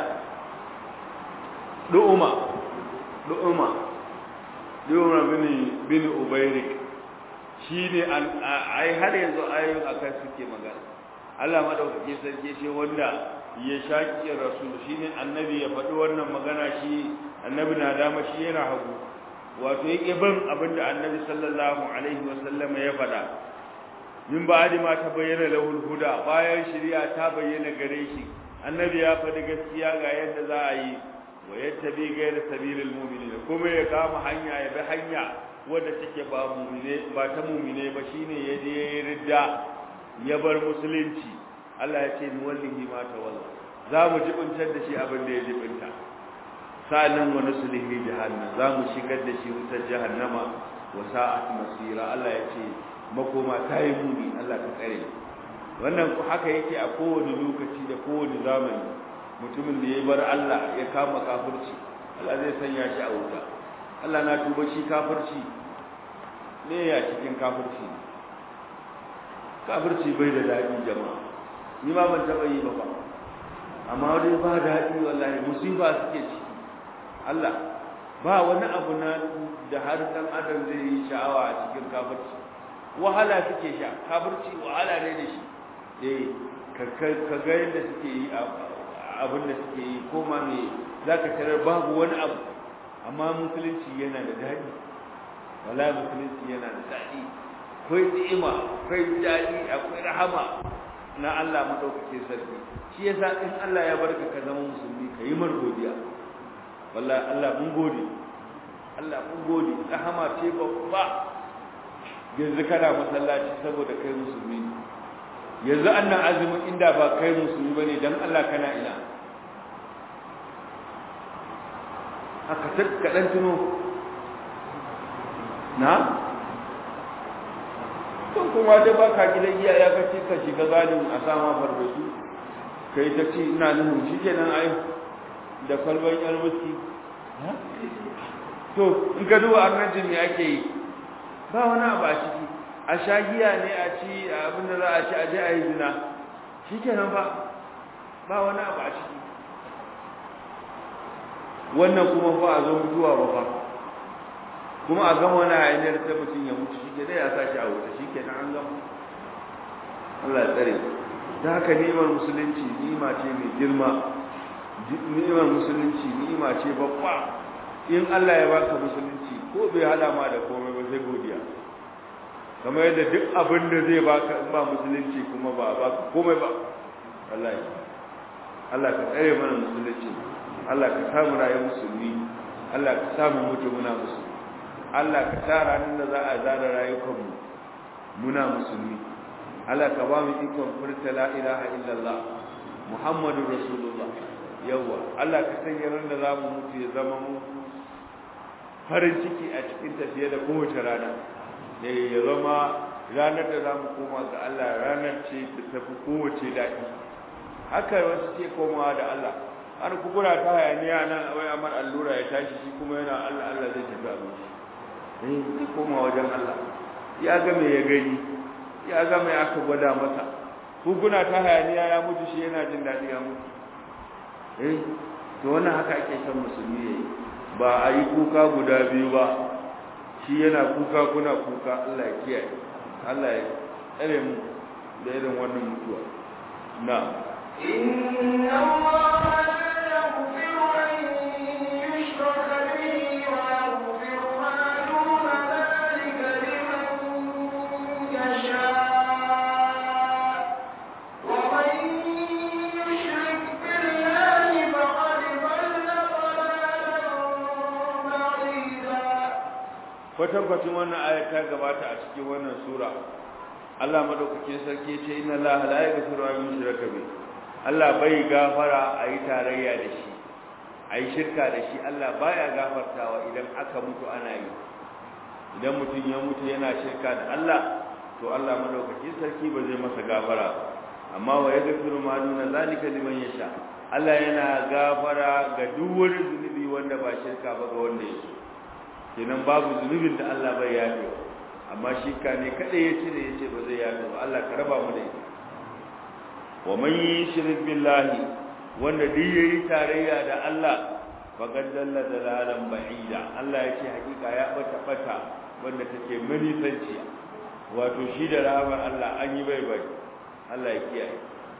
du'uma du'uma du'uma bin bin ubayrik shine ai har yanzu ayoyin akan suke magana Allah madaukake sarki ce wanda ya shaki rasul shine annabi ya faɗi wannan magana shi annabi na dama shi yana hagu wato yake bin abinda annabi sallallahu alaihi wasallam ya faɗa min ba'di ma ta bayyana lahul huda bayan shari'a ta bayyana gare shi annabi ya faɗi gaskiya ga yadda za a yi wa yattabi ghayra sabilil mu'minin kuma ya kama hanya ya bi hanya wadda take ba mu'mine ba ta mu'mine ba shine ya je ya ridda ya bar musulunci Allah ya ce nuwallihi ma tawalla za mu jibintar da shi abin da ya jibinta sa'annan wa nuslihi jahannam za mu shigar da shi wutar jahannama wa sa'at masira Allah ya ce makoma ta yi muni Allah ka tsare wannan haka yake a kowane lokaci da kowane zamani mutumin da ya bar Allah ya kama kafirci Allah zai sanya shi a wuta Allah na tuba shi kafirci ne ya cikin kafirci kafirci bai da daɗi jama'a ni ma ban taɓa yi ba ba amma dai ba daɗi wallahi musiba suke ciki Allah ba wani abu na da har dan adam zai yi sha'awa a cikin kafirci wahala suke sha kafirci wahala ne da shi eh ka ga yadda suke yi abin da suke yi ko ma me zaka tarar babu wani abu amma musulunci yana da daɗi wala musulunci yana da daɗi akwai ni'ima akwai daɗi akwai rahama na Allah madaukakin sarki shi yasa in Allah ya barka ka zama musulmi ka yi mar godiya wallahi Allah mun gode Allah mun gode rahama ce babba yanzu kana masallaci saboda kai musulmi yanzu annan azumin inda ba kai musulmi bane dan Allah kana ina haka ka dan tuno na tun kuma da baka gidan iyaye ka ce ka shiga gadin a sama farbesu kai ta ce ina nuhu shikenan ai da kalban yar wuski to in ka duba annajin me ake yi ba wani abu a ciki a sha giya ne a ci abin da za a ci a je a yi zina shikenan ba ba wani abu a ciki wannan kuma fa a zo mutuwa ba fa kuma a gama wani hanyar ta mutum ya mutu shi ke dai ya sashi a wuta shi ke an gama Allah ya tsare da haka ni'imar musulunci ni'ima ce mai girma ni'imar musulunci ni'ima ce babba in Allah ya baka musulunci ko bai hada ma da komai ba sai godiya kamar yadda duk abin da zai baka in ba musulunci kuma ba ba komai ba wallahi Allah ka tsare mana musulunci Allah ka samu rayuwar musulmi Allah ka samu mutu muna musulmi Allah ka sa ranar da za a zara rayukanmu muna musulmi Allah ka ba mu ikon furta la ilaha illallah Muhammadu Rasulullah yawa Allah ka sanya ran da za mu mutu ya zama mu farin ciki a cikin tafiye da kowace rana ne ya zama ranar da za mu koma ga Allah ranar ce da tafi kowace daɗi haka wasu ce komawa da Allah har kubura ta hayaniya nan wai amar allura ya tashi shi kuma yana Allah Allah zai tafi abinci zai koma wajen Allah ya ga me ya gani ya ga me aka gwada masa hukuna ta hayaniya ya mutu shi yana jin daɗi ya mutu eh to wannan haka ake son musulmi yayi ba a yi kuka guda biyu ba shi yana kuka kuna kuka Allah ya kiyaye Allah ya tsare mu da irin wannan mutuwa na إن الله لا يغفر أن يشرك به ويغفر ما دون ذلك لمن يشاء ومن يشرك بالله فقد ضل ضلالا بعيدا kwatankwacin wannan ayat ta gabata a cikin wannan sura Allah madaukakin sarki ya ce inna Allah la yaghfiru an yushraka bihi Allah bai gafara a yi tarayya da shi a yi shirka da shi Allah baya gafartawa idan aka mutu ana yi idan mutum ya mutu yana shirka da Allah to Allah madaukakin sarki ba zai masa gafara amma wa yaghfiru ma duna zalika liman yasha Allah yana gafara ga duk wani zunubi wanda ba shirka ba ga wanda yake kenan babu zunubin da Allah bai yafe amma shirka ne kada ya cire ya ce ba zai yafe ba Allah ka raba mu da ita wa man yushrik billahi wanda duk yayi tarayya da Allah faqad dalla dalalan ba'ida Allah ya ce hakika ya bata bata wanda take manisanciya wato shi da rahamar Allah an yi bai bai Allah ya kiyaye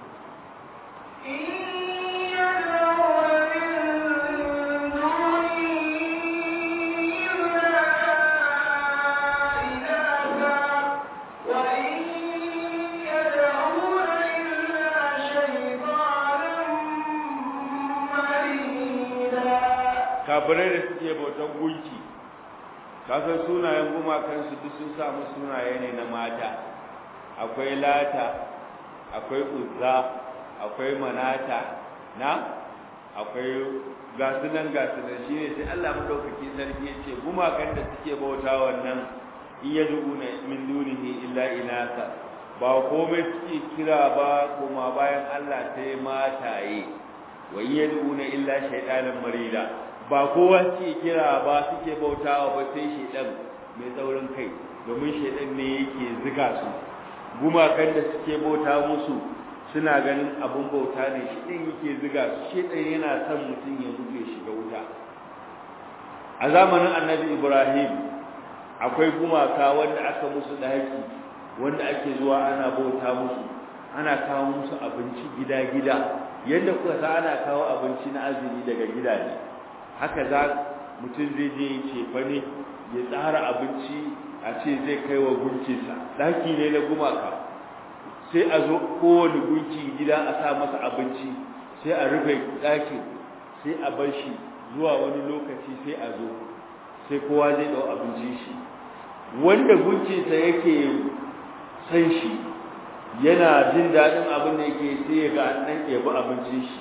kafirai da suke bautan gunki kasan sunayen gumakansu duk sun samu sunaye ne na mata akwai lata akwai uzza akwai manata na akwai gasunan gasunan shi ne sai Allah madaukaki sarki ya ce gumakan da suke bauta wannan in ya duuna min dunihi illa inasa ba komai suke kira ba kuma bayan Allah sai mataye wa in ya duuna illa shaytanan marida ba kowa suke kira ba suke bautawa ba sai shaydan mai tsaurin kai domin shaydan ne yake ziga su gumakan da suke bauta musu suna ganin abun bauta ne shi ɗin yake ziga su shi ɗin yana son mutum ya mutu ya shiga wuta a zamanin annabi ibrahim akwai gumaka wanda aka musu ɗaki wanda ake zuwa ana bauta musu ana kawo musu abinci gida-gida yadda kuka sa ana kawo abinci na azumi daga gida ne haka za mutum zai je ya cefa ne ya tsara abinci a ce zai kai wa gunkinsa ɗaki ne na gumaka sai a zo kowane gunki gida a sa masa abinci sai a rufe ɗakin sai a bar shi zuwa wani lokaci sai a zo sai kowa zai ɗau abincin shi wanda gunkinsa yake san shi yana jin daɗin abin da yake sai ya ga an ɗan ɗebi abincin shi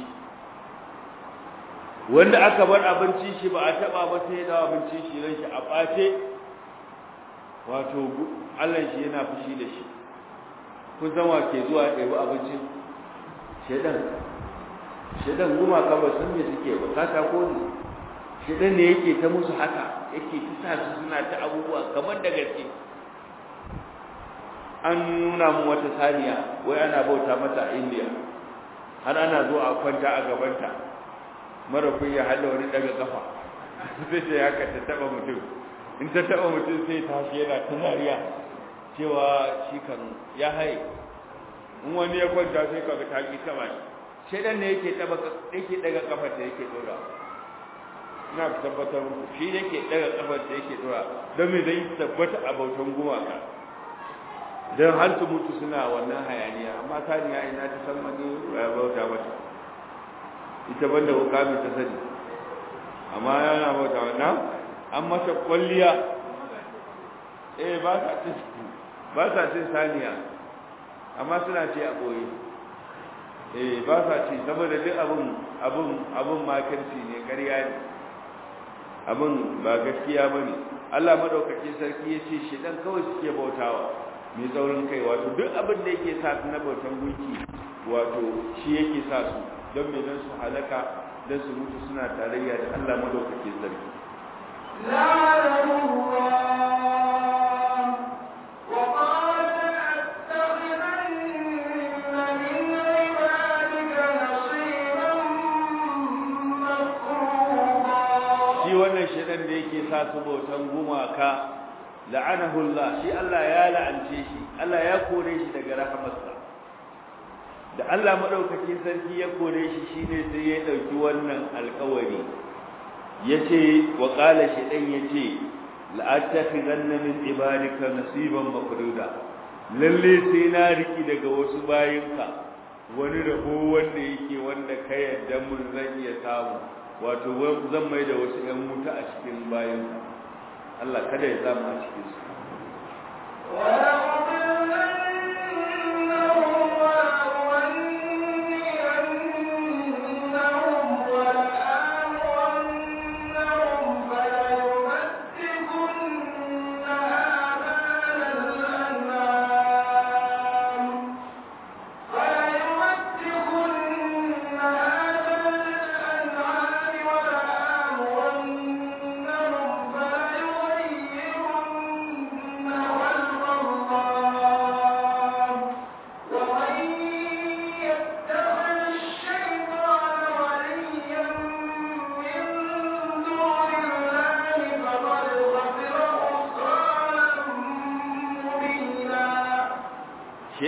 wanda aka bar abincin shi ba a taɓa ba sai ya ɗau abincin shi ran shi a ɓace wato Allah shi yana fushi da shi kun san wa ke zuwa ɗebi abincin shedan shedan gumaka ba san me suke ba katako ne shedan ne yake ta musu haka yake ta sa su suna ta abubuwa kamar da gaske an nuna mu wata saniya wai ana bauta mata a indiya har ana zo a kwanta a gabanta mara kunya hada wani daga kafa sai ce haka ta taba mutum in ta taba mutum sai tashi yana ta zariya cewa shi kan ya haye in wani ya kwanta sai kaga ta ki taba shi shedan ne yake taba yake daga kafar da yake dora ina tabbatar muku shi yake daga kafar da yake dora don me zai tabbata a bautan gumaka don har su mutu suna wannan hayaniya amma saniya ina ta san wani ya bauta mata ita banda hukami ta sani amma yana bauta wannan an masa kwalliya eh ba sa cin ba sa cin saniya amma suna ce a boye eh ba sa ci saboda duk abun abun abun makirci ne ƙarya ne abun ba gaskiya bane Allah madaukake sarki yace shi dan kawai suke bautawa mai tsaurin kai wato duk abin da yake sa su na bautan gunki wato shi yake sa su don me don su halaka don su mutu suna tarayya da Allah madaukake sarki shi wannan shedan da yake sa su bautan gumaka la'anahu Allah shi Allah ya la'ance shi Allah ya kore shi daga rahamarsa da Allah madaukakin sarki ya kore shi shine sai ya dauki wannan alƙawari yace wa qala shaytan yace la'attakhidanna min ibadika nasiban mafruda lalle sai na riki daga wasu bayinka wani rabo wanda yake wanda ka yadda mun zan iya samu wato zan mai da wasu ƴan wuta a cikin bayinka Allah kada ya samu a cikin su فَلَيُمَسِّكُنَّ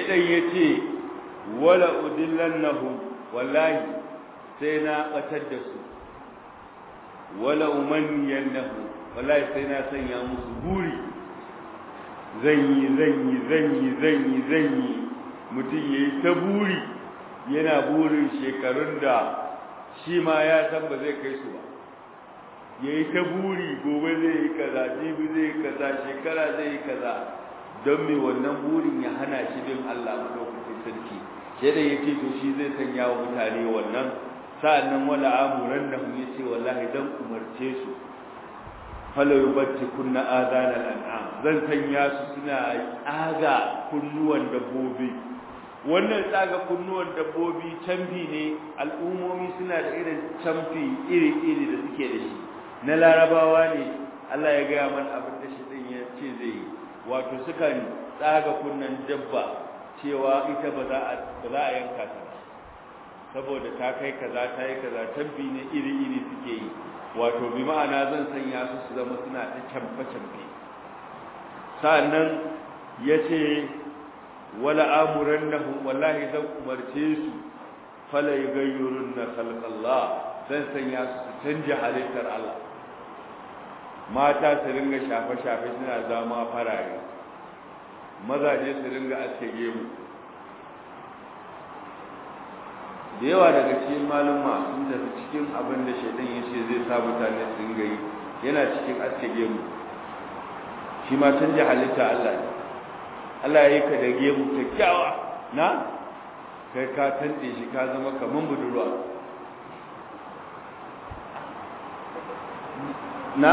shaidan ya ce wala udillannahu wallahi sai na batar da su wala umanniyannahu wallahi sai na sanya musu buri zan yi zan yi zan yi zan yi zan yi mutum ya yi ta buri yana burin shekarun da shi ma ya san ba zai kai su ba ya yi ta buri gobe zai yi kaza jibi zai yi kaza shekara zai yi kaza don me wannan burin ya hana shi bin Allah madaukakin sarki sai da yake to shi zai sanya wa mutane wannan sa'annan wala amuran da mu yace wallahi dan umarce su fala yubatti kunna adana al'am zan sanya su suna tsaga kunnuwan dabbobi wannan tsaga kunnuwan dabbobi canfi ne al'ummomi suna da irin canfi iri-iri da suke da shi na larabawa ne Allah ya gaya mana abin da shi din ya ce zai yi wato sukan tsaga kunnan dabba cewa ita ba za a ba za a yanka ta saboda ta kai kaza ta yi kaza canfi ne iri-iri suke yi wato bi ma'ana zan sanya su su zama suna ta camfe-camfe sa'annan ya ce wala amuran na wallahi zan umarce su fala yi gayyurun na khalqallah zan sanya su su canja halittar Allah mata su ringa shafe-shafe suna zama farare mazaje su ringa aske gemu da yawa daga cikin maluma sun tafi cikin abin da shaidan ya ce zai sa mutane su ringa yi yana cikin aske gemu shi ma canja halitta Allah ne Allah ya yi ka da gemu kyakkyawa na kai ka tante shi ka zama kaman budurwa na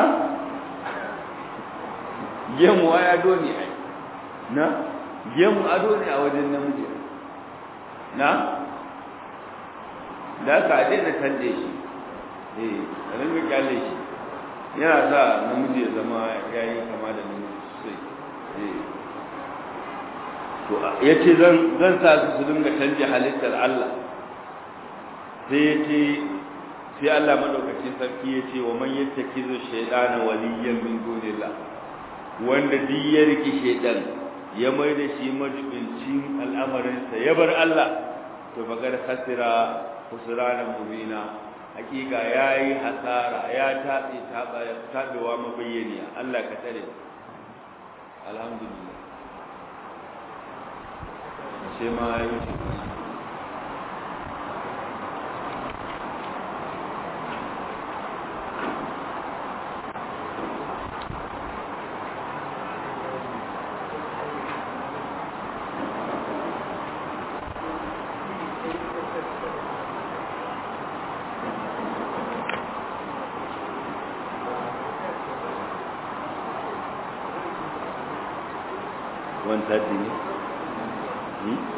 gemu ai ado ne ai na gemu ado ne a wajen namiji na da ka daina tante shi eh a ringa kyale shi yana sa namiji ya zama yayi kama da namiji sosai eh to yace zan zan sa su su dinga canje halittar Allah sai yace sai Allah madaukakin sarki yace wa man yattakizu shaytana waliyan min dunillah wanda duk ya riki shaytan ya mai da shi majibincin al'amarin sa ya bar Allah to bagar khasira khusranan mubina hakika yayi hasara ya tabe tabewa mabayyaniya Allah ka tare alhamdulillah sai ma ya wuce one thirty ne? Hmm?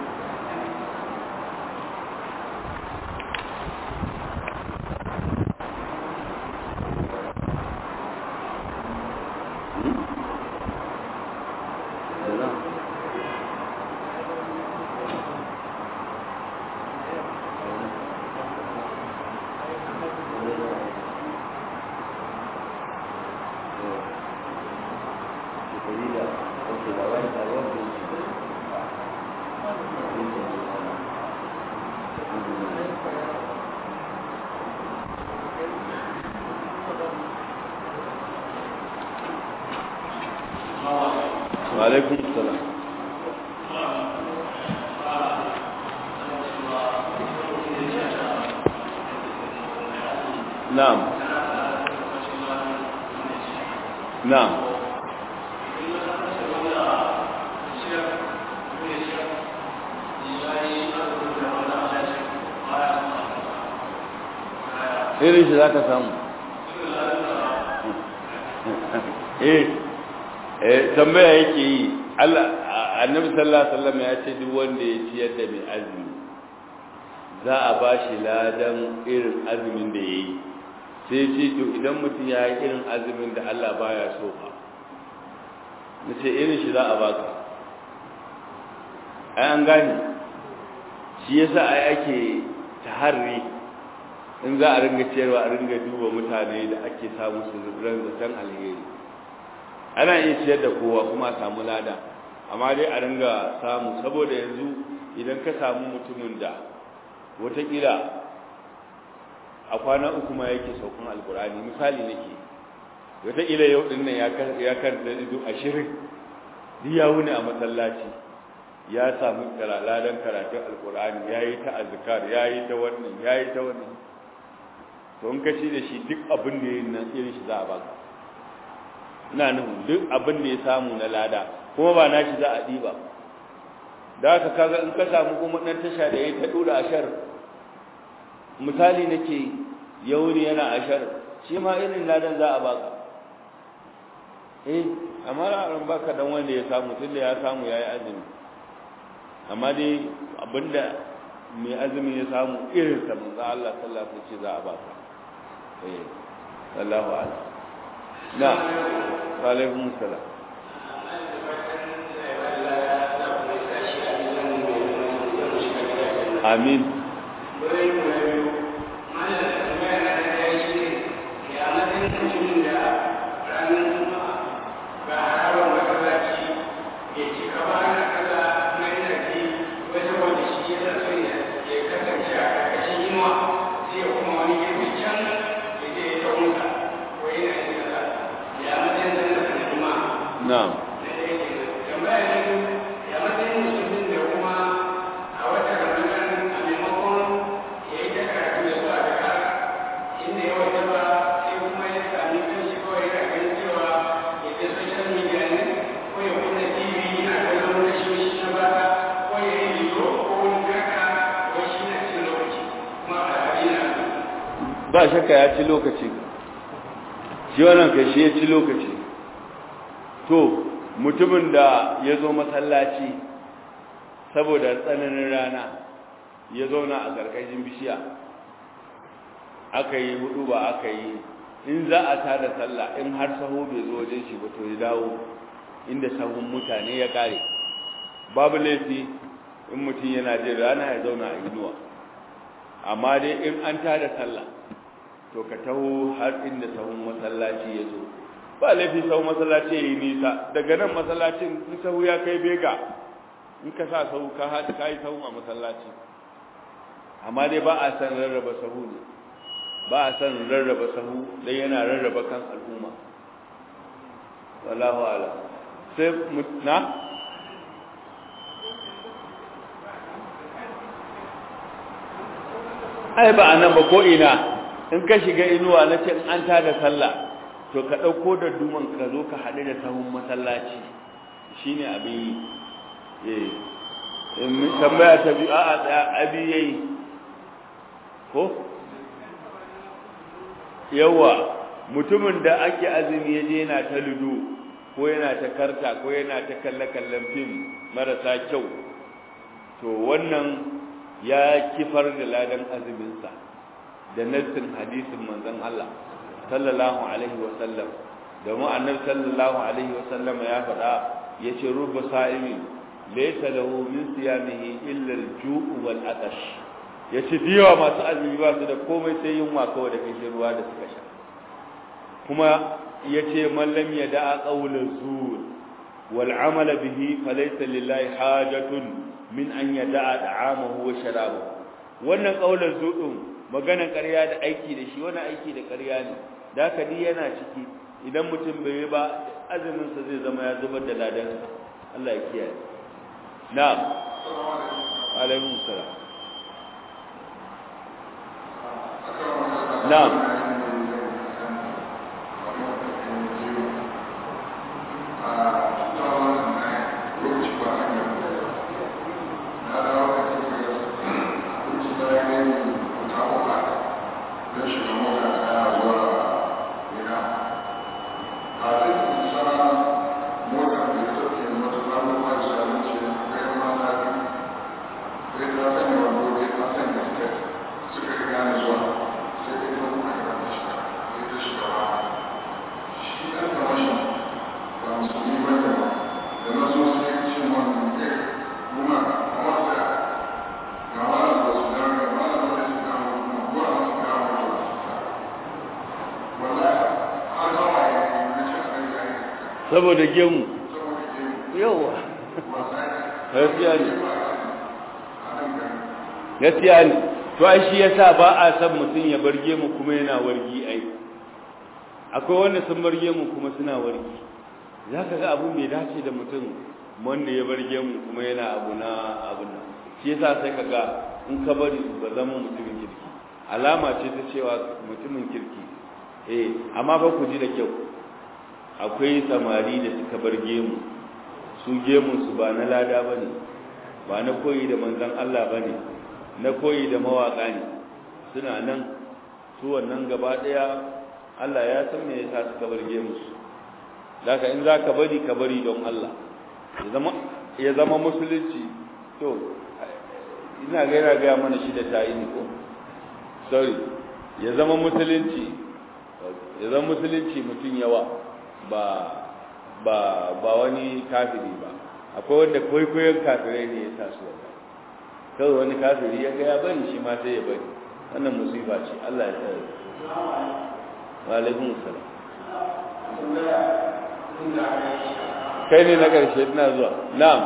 وعليكم السلام نعم نعم irin shi za ka samu eh eh tambaya yake yi Allah annabi sallallahu alaihi wasallam ya ce duk wanda ya ciyar da mai azumi za a ba shi ladan irin azumin da yayi sai ce to idan mutum ya yi irin azumin da Allah baya so ba nace irin shi za a baka ai an gane shi yasa ai ake taharri in za a ringa ciyarwa a ringa duba mutane da ake samu su ran zaton alheri ana iya ciyar da kowa kuma a samu lada amma dai a ringa samu saboda yanzu idan ka samu mutumin da watakila a kwana uku ma yake saukan alkur'ani misali nake watakila yau din nan ya karanta ido ashirin ya wuni a masallaci ya samu ladan karatun alkur'ani ya yi ta azkar ya yi ta wannan ya yi ta wannan to in kaci da shi duk abin da ya yi nan irin shi za a baka ina nufin duk abin da ya samu na lada kuma ba na shi za a ɗiba da haka kaga in ka samu kuma ɗan tasha da ya ta ɗora ashar misali nake yauni yana ashar shi ma irin ladan za a baka eh amma ran baka dan wanda ya samu tunda ya samu yayi azumi amma dai abinda mai azumi ya samu irin sa manzo Allah sallallahu alaihi wasallam za a baka eh sallallahu alaihi na wa alaikum salam amin na'am ba shakka ya ci lokaci shi wannan kai shi ya ci lokaci to mutumin da ya zo masallaci saboda tsananin rana ya zauna a ƙarƙashin bishiya aka yi hudu ba aka yi in za a tada sallah in har saho bai zo wajen shi ba to ya dawo inda sahun mutane ya kare babu laifi in mutum yana jin rana ya zauna a inuwa amma dai in an tada sallah to ka taho har inda sahun masallaci ya zo ba laifi sahun masallaci ya yi nisa daga nan masallacin in sahu ya kai bega in ka sa sahu ka haɗu ka yi sahu a masallaci amma dai ba a san rarraba sahu ne ba a san rarraba sahu dai yana rarraba kan al'umma wallahu ala sai na ai ba a nan ba ko ina in ka shiga inuwa na ce an tada sallah to ka ɗauko da duman ka zo ka haɗu da sahun masallaci shi ne abin yi in tambaya ta biyu a tsaya abi ya yi ko yawa mutumin da ake azumi ya je yana ta ludo ko yana ta karta ko yana ta kalle-kallen fim marasa kyau to wannan ya kifar da ladan azuminsa da nassin hadisin manzon Allah sallallahu alaihi wa sallam domin annabi sallallahu alaihi wa sallam ya faɗa yace rubba sa'imi laysa lahu min siyamihi illa al-ju'u wal atash yace diyawa masu azumi ba su da komai sai yunwa kawai da kashin ruwa da suka sha kuma yace man lam yada'a qawla zur wal amala bihi falaysa lillahi hajatun min an yada'a da'amahu wa sharabahu wannan qawlan zudun maganan ƙarya da aiki da shi wani aiki da ƙarya ne da haka ni yana ciki idan mutum bai yi ba azumin sa zai zama ya zubar da ladan Allah ya kiyaye na'am alaikum salam na'am saboda gemu yawa gaskiya ne gaskiya ne to ai shi yasa ba a san mutum ya barge mu kuma yana wargi ai akwai wanda sun barge mu kuma suna wargi zaka ga abun bai dace da mutum wanda ya barge mu kuma yana abu na abun nan shi yasa sai kaga in ka bari ba zama mutumin kirki alama ce ta cewa mutumin kirki eh amma ba ku ji da kyau akwai samari da suka bar gemu su gemun su ba na lada bane ba na koyi da manzon Allah bane na koyi da mawaka ne suna nan su wannan gaba daya Allah ya san me yasa suka bar gemun su zaka in zaka bari ka bari don Allah ya zama ya zama musulunci to ina ga yana ga mana shi da tayi ko sorry ya zama musulunci ya zama musulunci mutum yawa ba ba ba wani kafiri ba akwai wanda kwaikwayon kafirai ne ya sa su wanda kawai wani kafiri ya ga ya bari shi ma sai ya bari wannan musifa ce Allah ya tsare wa alaikum salam kai ne na karshe ina zuwa na'am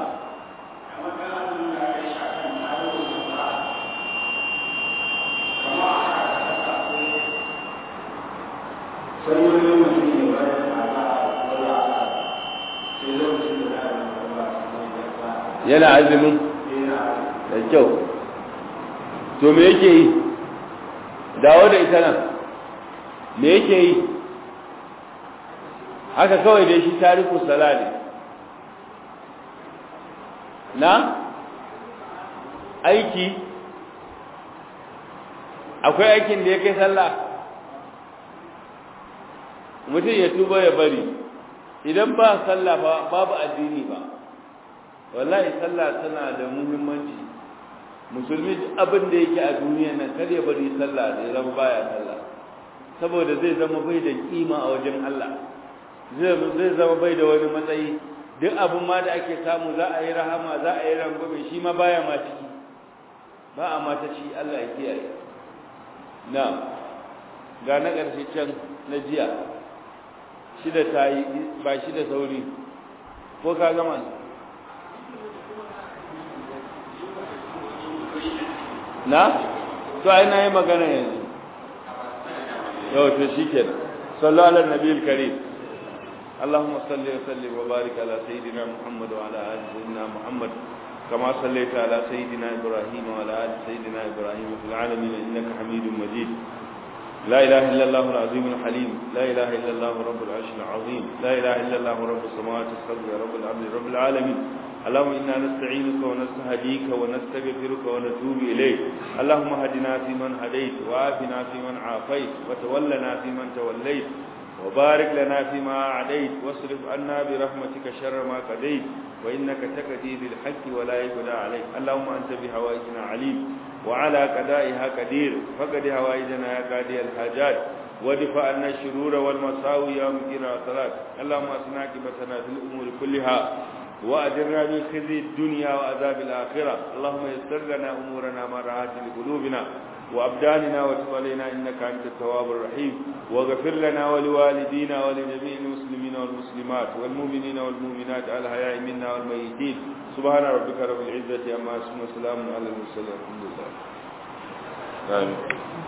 yana azumin da kyau to me yake yi dawo da ita nan me yake yi haka kawai dai shi tariku sala ne na aiki akwai aikin da ya kai sallah mutum ya tuba ya bari idan ba sallah ba babu addini ba wallahi sallah tana da muhimmanci musulmi abin da yake a duniya nan kar ya bari sallah da ya zama baya sallah saboda zai zama bai da kima a wajen Allah zai zama bai da wani matsayi duk abin ma da ake samu za a yi rahama za a yi rangwame shi ma baya ma ciki ba a mata ci Allah ya kiyaye na ga na ƙarshe can na jiya shida ta yi ba shida sauri ko ka gama na to ai na yi magana yanzu yau to shi ke sallu ala nabi karim اللهم صل وسلم وبارك على سيدنا محمد وعلى ال سيدنا محمد كما صليت على سيدنا ابراهيم وعلى ال سيدنا ابراهيم في العالمين انك حميد مجيد لا إله إلا الله العظيم الحليم لا إله إلا الله رب العرش العظيم لا إله إلا الله رب السماوات السبع رب العبد رب العالمين اللهم إنا نستعينك ونستهديك ونستغفرك ونتوب إليك اللهم هدنا فيمن هديت وعافنا فيمن عافيت وتولنا فيمن توليت وبارك لنا فيما أعديت واصرف عنا برحمتك شر ما قضيت وإنك تقضي بالحق ولا يقضى عليك اللهم أنت بهوائجنا عليم وعلى قضائها قدير فقد هوائجنا يا قاضي الحاجات ودفع عنا الشرور والمساوي يا مقيم الصلاة اللهم أصنع عاقبتنا في الأمور كلها وأجرنا من خزي الدنيا وعذاب الآخرة اللهم يسر لنا أمورنا ما رعاة لقلوبنا وأبداننا وتب علينا إنك أنت التواب الرحيم واغفر لنا ولوالدينا ولجميع المسلمين والمسلمات والمؤمنين والمؤمنات الحياء منا والميتين سبحان ربك رب العزة عما يصفون وسلام على المرسلين الحمد لله آمين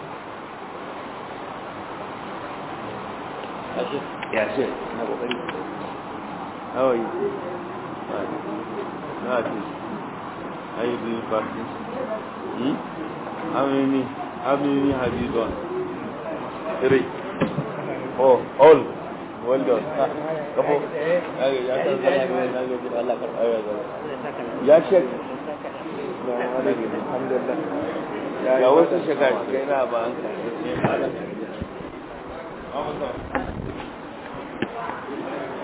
يا شيخ How are you? Fine. No, at least. How you doing practice? Hmm? How many how many have you done? Three. Oh, all. Well done. Kapo. Ya shek. Alhamdulillah. Ya wasu shekara kai na ba an ka.